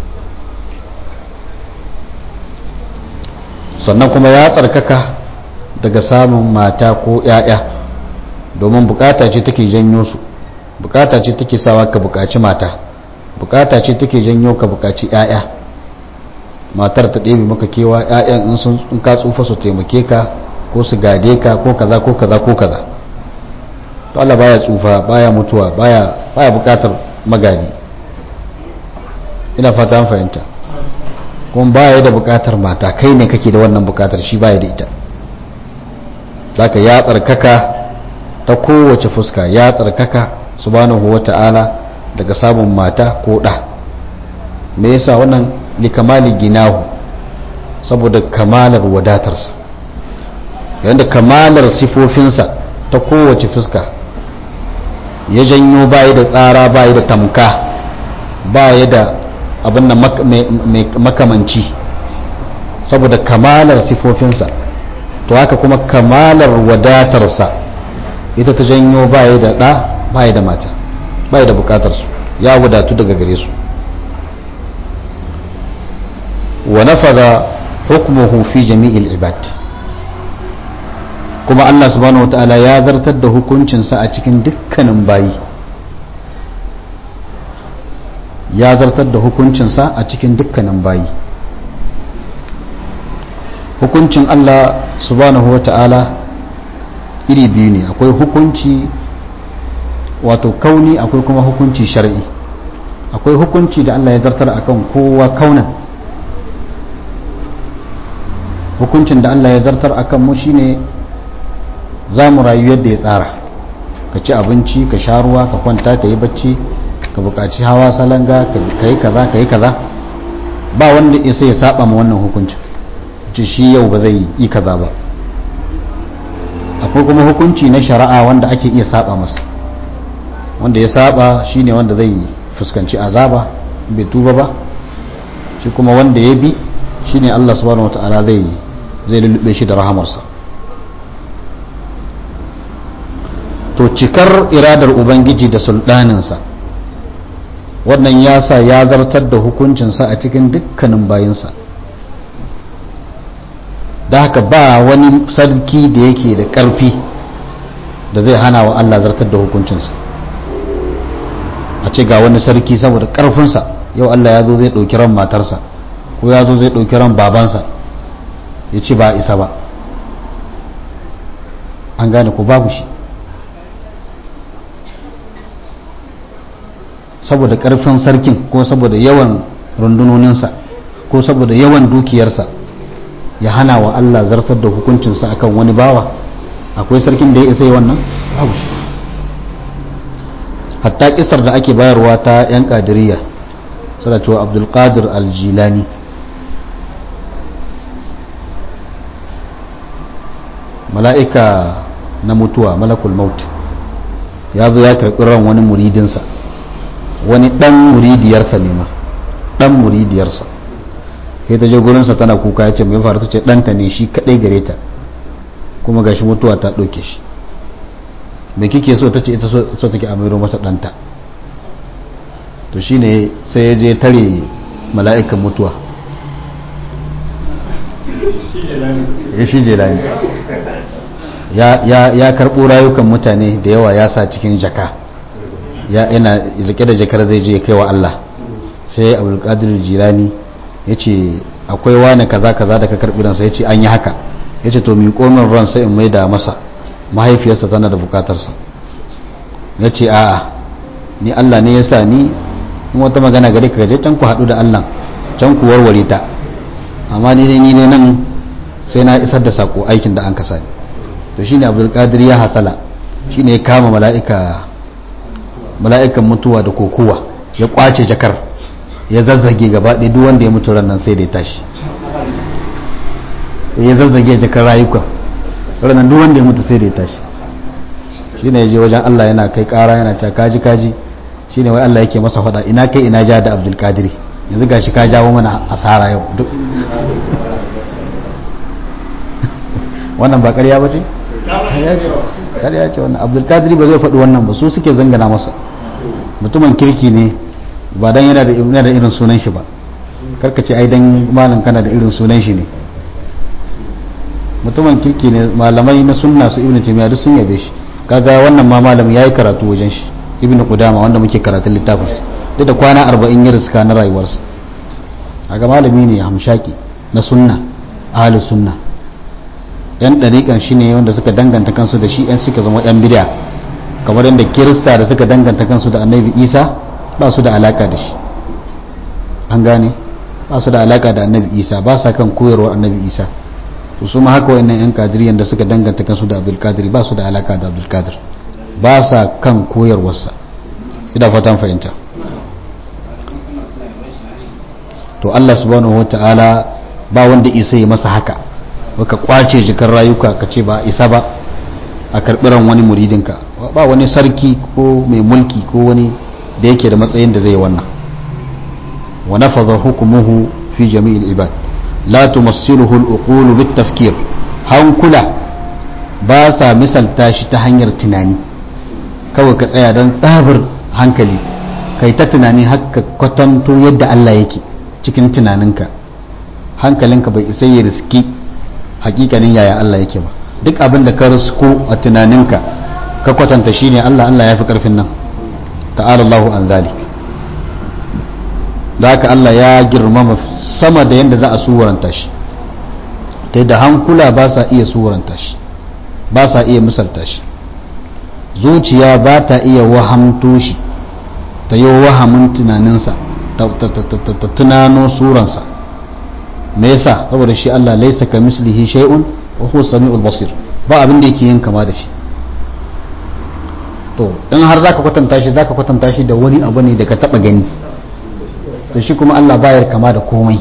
sannan kuma ya tsarkaka daga samun mata ko 'ya'ya domin bukata ce take janyo su bukata ce take sawa ka bukaci mata bukata ce take janyo ka bukaci 'ya'ya matar ta ɗebe maka kewa 'ya'yan in sun in ka tsufa su taimake ka ko su gade ka ko kaza ko kaza ko kaza to Allah baya tsufa baya mutuwa baya baya bukatar magadi ina fata an fahimta kuma baya da bukatar mata kai ne kake da wannan bukatar shi baya da ita zaka ya tsarkaka ta kowace fuska ya tsarkaka subhanahu wata'ala daga samun mata ko ɗa me yasa wannan likamali ginahu saboda kamalar wadatarsa yadda kamalar sifofinsa ta kowace fuska ya janyo bayi da tsara bayi da tamka bayi da abin da makamanci saboda kamalar sifofinsa to haka kuma kamalar wadatarsa ita ta janyo bayi da ɗa bayi da mata bayi da bukatarsu ya wadatu daga gare su wa nafada hukmuhu fi jami'il ibad kuma Allah subhanahu wata'ala ya zartar da hukuncinsa a cikin dukkanin bayi ya zartar da hukuncinsa a cikin dukkanin bayi hukuncin Allah subhanahu wata'ala iri biyu ne akwai hukunci wato kauni akwai kuma hukunci shar'i akwai hukunci da Allah ya zartar akan kowa kaunan hukuncin da Allah ya zartar akan mu shine za mu rayu yadda ya tsara ka ci abinci ka sha ruwa ka kwanta ka yi bacci ka buƙaci hawa salanga ka yi kaza ka yi kaza ba wanda isa ya saba ma wannan hukuncin ce shi yau ba zai yi kaza ba akwai kuma hukunci na shari'a wanda ake iya saba masa wanda ya saba shine wanda zai fuskanci azaba bai tuba ba shi kuma wanda ya bi shine Allah subhanahu wataala zai zai lulube shi da rahamarsa to cikar iradar ubangiji da sultaninsa wannan ya sa ya zartar da hukuncinsa a cikin dukkanin bayinsa da haka ba wani sarki da yake da ƙarfi da zai hana wa Allah zartar da hukuncinsa a ce ga wani sarki saboda ƙarfinsa yau Allah ya zo zai ɗauki ran matarsa ko ya zo zai ɗauki ran babansa ya ce ba isa ba an gane ko babu shi saboda ƙarfin sarkin ko saboda yawan rundunoninsa ko saboda yawan dukiyarsa ya hana wa Allah zartar da hukuncinsa akan wani bawa akwai sarkin da ya isa yi wannan babu shi hatta kisar da ake bayarwa ta 'yan kadiriya suna cewa abdulkadir aljilani mala'ika na mutuwa malakul maut ya zo ya karɓi ran wani muridinsa wani ɗan muridiyarsa ne ma ɗan muridiyarsa sai ta je gurinsa tana kuka ya ce mai faru ta ce ɗanta ne shi kaɗai gare ta kuma ga shi mutuwa ta ɗauke shi mai kike so ta ce ita so take a mairo mata ɗanta to shi ne sai ya je tare mala'ikan mutuwa ya shi jelani ya karɓo rayukan mutane da yawa ya sa cikin jaka yana rike da jakar zai je ya kai wa Allah sai abdulkadir jilani ya ce akwai wani kaza kaza da ka karɓi ransa ya ce an yi haka ya ce to mi komin ransa in mai da masa mahaifiyarsa tana da bukatarsa ya ce a'a ni Allah ne ya sa ni in wata magana gare ka je can ku haɗu da Allah can ku warware ta amma ni ne ni ne nan sai na isar da sako aikin da an kasa ni to shine abdulkadir ya hasala shine ya kama mala'ika mala'ikan mutuwa da kokowa ya kwace jakar ya zazzage gaba ɗaya duk wanda ya mutu ran nan sai da ya tashi ya zazzage jakar rayuka ranar duk wanda ya mutu sai da ya tashi shi ne ya je wajen Allah yana kai ƙara yana ta kaji kaji shi ne wai Allah yake masa faɗa ina kai ina ja da abdul kadiri yanzu gashi ka jawo mana asara yau duk wannan ba ƙarya ba ce? ƙarya ce wannan abdul kadiri ba zai faɗi wannan ba su suke zangana masa mutumin kirki ne ba dan yana da irin sunan shi ba karkace ai dan malam kana da irin sunan shi ne mutumin kirki ne malamai na sunna su ibnu taymiya duk sun yabe shi kaga wannan ma malam yayi karatu wajen shi ibnu qudama wanda muke karatun littafin sa duk da kwana 40 ya riska na rayuwarsa kaga malami ne hamshaki na sunna ahlus sunna yan dariƙan shi ne wanda suka danganta kansu da shi yan suka zama yan bid'a kamar yadda kirista da suka danganta kansu da annabi isa ba su da alaka da shi an gane ba su da alaka da annabi isa ba sa kan koyarwar annabi isa to su ma haka wayannan yan kadiriyan da suka danganta kansu da abdul kadir ba su da alaka da abdul kadir ba sa kan koyarwarsa ina fatan fahimta to Allah subhanahu wata'ala ba wanda isa ya masa haka baka kwace jikar rayuka ka ce ba isa ba a karɓiran wani muridinka ba wani sarki ko mai mulki ko wani da yake da matsayin da zai wannan wa nafadha hukmuhu fi jami'il ibad la tumassiluhu al-uqul bit tafkir hankula ba sa misalta shi ta hanyar tunani kawai ka tsaya don tsabar hankali kai ta tunani haka kwatanto yadda Allah yake cikin tunaninka hankalinka bai isa ya riski hakikanin yaya Allah yake ba duk abin da ka risko a tunaninka ka kwatanta shine Allah Allah ya fi karfin nan ta'ala Allahu an zalik da haka Allah ya girmama sama da yadda za a suwaranta shi ta yadda hankula ba sa iya suwaranta shi ba sa iya misalta shi zuciya ba ta iya wahamto shi ta yi wahamin tunaninsa ta tunano suransa me yasa saboda shi Allah laisa ka mislihi shay'un wa huwa samiul basir ba abin da yake yin kama da shi to in har zaka kwatanta shi zaka kwatanta shi da wani abu ne da ka taba gani to shi kuma Allah bayar kama da komai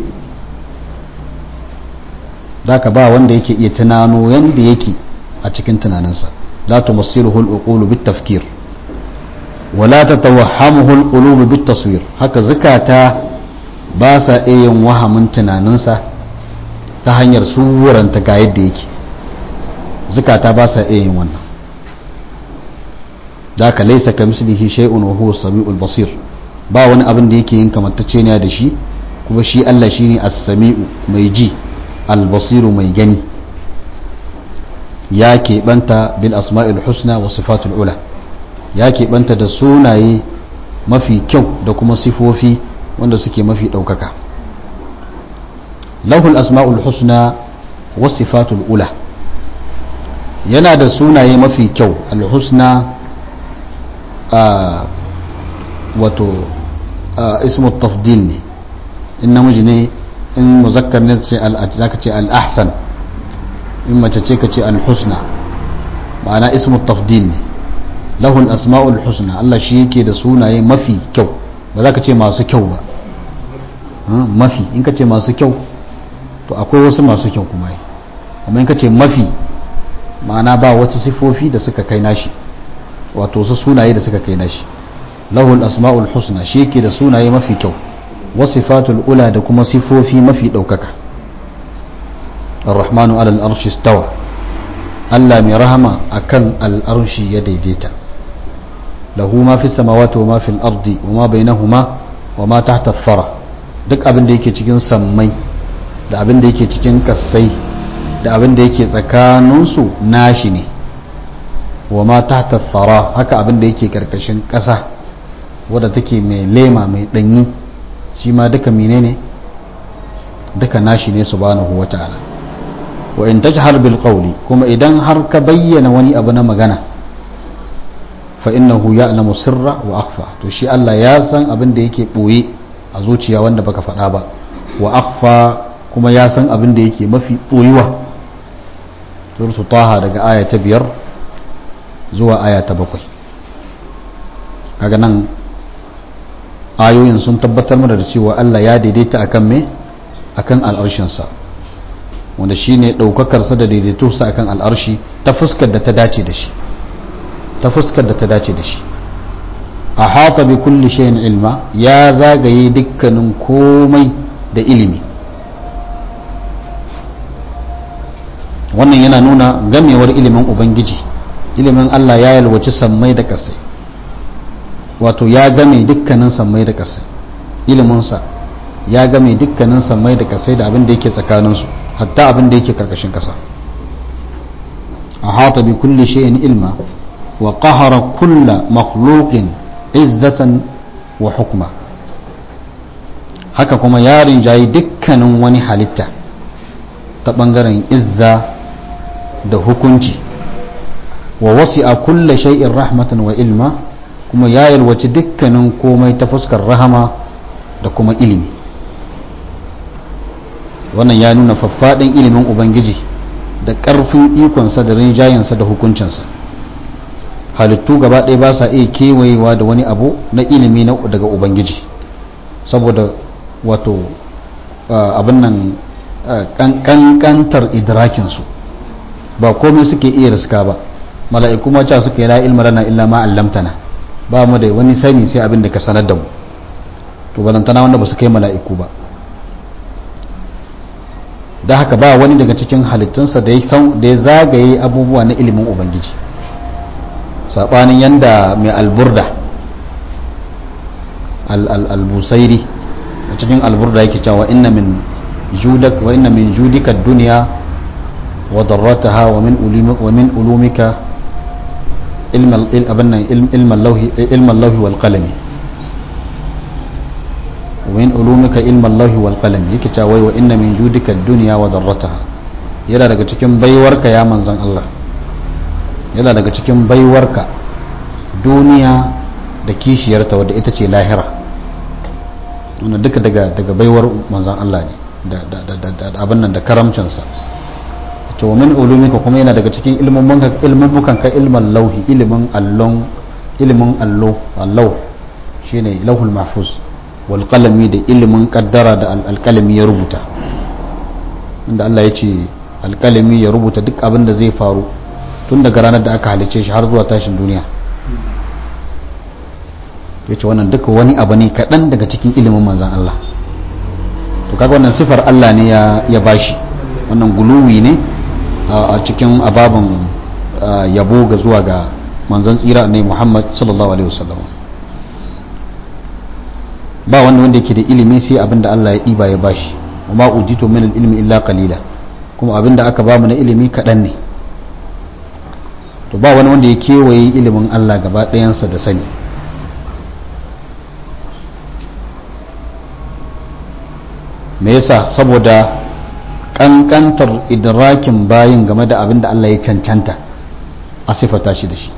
zaka ba wanda yake iya tunano yanda yake a cikin tunaninsa la tumassiluhu al-uqulu bit-tafkir wala tatawahhamuhu al-qulubu bit-taswir haka zakata ba sa iya yin wahamin tunaninsa ta hanyar suranta ga yadda yake zakata ba sa iya yin wannan da ka laisa ka mislihi shay'un wa huwa samiul basir ba wani abin da yake yin kamantacce ne da shi kuma shi Allah shine as-sami'u mai ji al-basiru mai gani ya keɓanta bil asma'il husna wa sifatul ula ya keɓanta da sunaye mafi kyau da kuma sifofi wanda suke mafi ɗaukaka lahul asma'ul husna wa sifatul ula yana da sunaye mafi kyau al-husna wato ismu tafdil ne in namiji ne in muzakkar ne zaka ce al-ahsan in mace ce ka ce al-husna ma'ana ismu tafdil ne lahul asma'ul husna Allah shi yake da sunaye mafi kyau ba za ka ce masu kyau ba mafi in ka ce masu kyau to akwai wasu masu kyau kuma yi amma in ka ce mafi ma'ana ba wasu sifofi da suka kai nashi wato wasu sunaye da suka kai nashi lahul asma'ul husna shi yake da sunaye mafi kyau wasifatul ula da kuma sifofi mafi ɗaukaka الرحمن على الأرش استوى ألا مرهما أكن الأرش يديديتا له ما في السماوات وما في الأرض وما بينهما وما تحت الثرى duk abin da yake cikin sammai da abin da yake cikin kassai da abin da yake tsakaninsu nashi ne wa ma tahta thara haka abin da yake karkashin ƙasa wadda take mai lema mai ɗanyi shi ma duka menene duka nashi ne subhanahu wa ta'ala wa in tajhar bil qawli kuma idan har ka bayyana wani abu na magana fa innahu ya'lamu sirra wa akhfa to shi Allah ya san abin da yake boye a zuciya wanda baka faɗa ba wa akhfa kuma ya san abin da yake mafi boyuwa suratu taha daga aya ta biyar zuwa aya ta bakwai kaga nan ayoyin sun tabbatar mana da cewa Allah ya daidaita akan me akan al'arshinsa wanda shi ne ɗaukakarsa da daidaitosa akan al'arshi ta fuskar da ta dace da shi ta fuskar da ta dace da shi a hata bi kulli shayin ilma ya zagaye dukkanin komai da ilimi wannan yana nuna gamewar ilimin ubangiji ilimin Allah ya yalwaci sammai da ƙasai wato ya game dukkanin sammai da ƙasai iliminsa ya game dukkanin sammai da ƙasai da abin da yake tsakaninsu hatta abin da yake karkashin ƙasa a hata bi kulli shay'in ilma wa qahara kulla makhluqin izzatan wa hukma haka kuma ya rinjayi dukkanin wani halitta ta bangaren izza da hukunci wa wasi'a kulla shay'in rahmatan wa ilma kuma ya yalwaci dukkanin komai ta fuskar rahama da kuma ilimi wannan ya nuna faffaɗin ilimin ubangiji da ƙarfin ikonsa da rinjayensa da hukuncinsa halittu gaba ɗaya ba sa iya kewayewa da wani abu na ilimi daga ubangiji saboda wato abin nan kankantar idrakinsu ba komai suke iya riska ba mala'iku ma ca suka yi la ilma lana illa ma allamtana ba mu da wani sani sai abin da ka sanar da mu to balantana wanda ba su kai mala'iku ba da haka ba wani daga cikin halittunsa da ya zagaye abubuwa na ilimin ubangiji saɓanin yanda mai alburda al-busairi a cikin alburda yake cewa inna min judak wa inna min judika dunya wa darrataha wa min ulumika wa min ulumika ilma abanna ilma lawhi ilma lawhi wal qalami wa min ulumika ilma lawhi wal qalami yake cewa wa inna min judika dunya wa darrataha yana daga cikin baiwarka ya manzon Allah yana daga cikin baiwarka duniya da kishiyarta wadda ita ce lahira wanda duka daga daga baiwar manzan Allah ne da abin nan da karamcinsa to min ulumika kuma yana daga cikin ilmummukan ka ilman lauhi ilimin allon ilimin allo allau shine lauhul mahfuz wal qalami da ilimin kaddara da alkalami ya rubuta inda Allah ya ce alkalami ya rubuta duk abin da zai faru tun daga ranar da aka halice shi har zuwa tashin duniya ya ce wannan duka wani abu ne kaɗan daga cikin ilimin manzan Allah to kaga wannan sifar Allah ne ya bashi wannan guluwi ne a cikin ababen yabo ga zuwa ga manzan tsira ne Muhammad sallallahu alaihi wasallam ba wanda wanda yake da ilimi sai abin da Allah ya ɗiba ya bashi wa ma ujitu min ilmi illa qalila kuma abin da aka bamu na ilimi kaɗan ne to ba wani wanda ya kewaye ilimin Allah gaba ɗayansa da sani me yasa saboda kankantar idrakin bayin game da abin da Allah ya cancanta a sifata shi da shi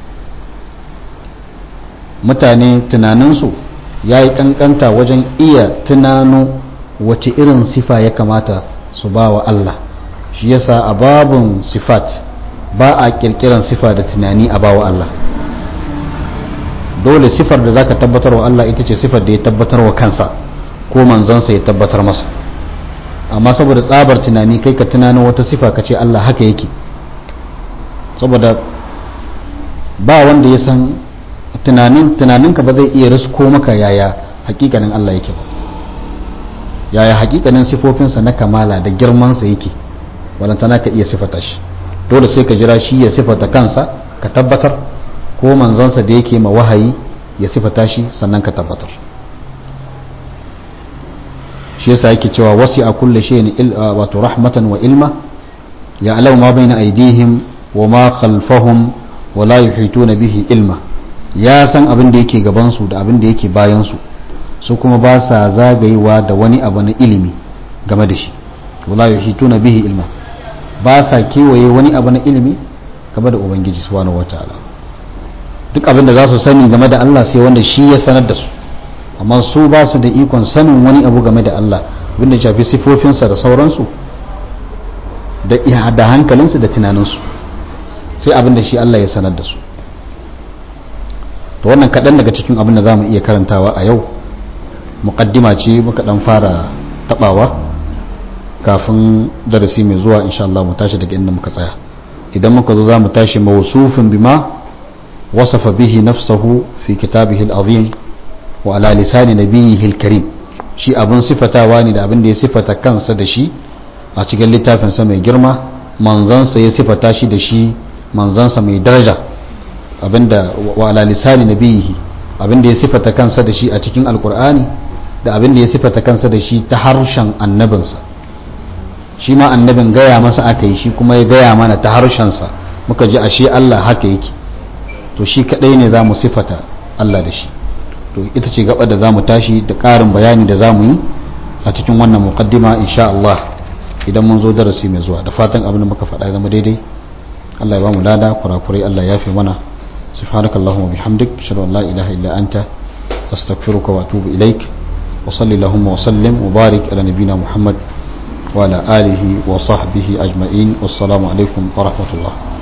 mutane tunaninsu ya yi kankanta wajen iya tunano wace irin sifa ya kamata su ba wa Allah shi yasa a babun sifat ba a kirkiran sifa da tunani a bawa Allah dole sifar da zaka tabbatar wa Allah ita ce sifar da ya tabbatar wa kansa ko manzansa ya tabbatar masa amma saboda tsabar tunani kai ka tunanin wata sifa ka ce Allah haka yake saboda ba wanda ya san tunanin tunaninka ba zai iya risko maka yaya hakikanin Allah yake ba yaya hakikanin sifofinsa na kamala da girmansa yake walantana ka iya sifata shi dole sai ka jira shi ya sifata kansa ka tabbatar ko manzansa da yake ma wahayi ya sifata shi sannan ka tabbatar shi yasa yake cewa wasi a kulle shi wato rahmatan wa ilma ya alau ma bai na aidihim wa ma khalfahum wa la yuhituna bihi ilma ya san abin da yake gabansu da abin da yake bayansu su kuma ba sa zagayewa da wani abu na ilimi game da shi wa la yuhituna bihi ilma ba sa kewaye wani abu na ilimi game da ubangiji subhanahu wataala duk abin da za su sani game da Allah sai wanda shi ya sanar da su amma su ba su da ikon sanin wani abu game da Allah abin da shafi sifofinsa da sauransu da da hankalinsu da tunaninsu sai abin da shi Allah ya sanar da su to wannan kaɗan daga cikin abin da za mu iya karantawa a yau muƙaddima ce muka ɗan fara taɓawa kafin darasi mai zuwa insha Allah mu tashi daga inda muka tsaya idan muka zo za mu tashi mawsufin bima wasafa bihi nafsahu fi kitabihi al-azim wa ala lisani nabiyhi al-karim shi abin sifatawa ne da abin da ya sifata kansa da shi a cikin littafin sa mai girma manzansa ya sifata shi da shi manzansa mai daraja abinda wa ala lisani nabiyhi abinda ya sifata kansa da shi a cikin alkur'ani da abinda ya sifata kansa da shi ta harshen annabinsa shi ma annabin gaya masa aka yi shi kuma ya gaya mana ta harshensa muka ji ashe Allah haka yake to shi kadai ne za mu sifata Allah da shi to ita ce gaba da za mu tashi da ƙarin bayani da za mu yi a cikin wannan muqaddima insha Allah idan mun zo darasi mai zuwa da fatan abin da muka faɗa zama daidai Allah ya ba mu lada kurakurai Allah ya fi mana سبحانك اللهم وبحمدك اشهد ان لا اله الا انت استغفرك واتوب اليك وصل اللهم وسلم وبارك على نبينا محمد وعلى آله وصحبه أجمعين والسلام عليكم ورحمة الله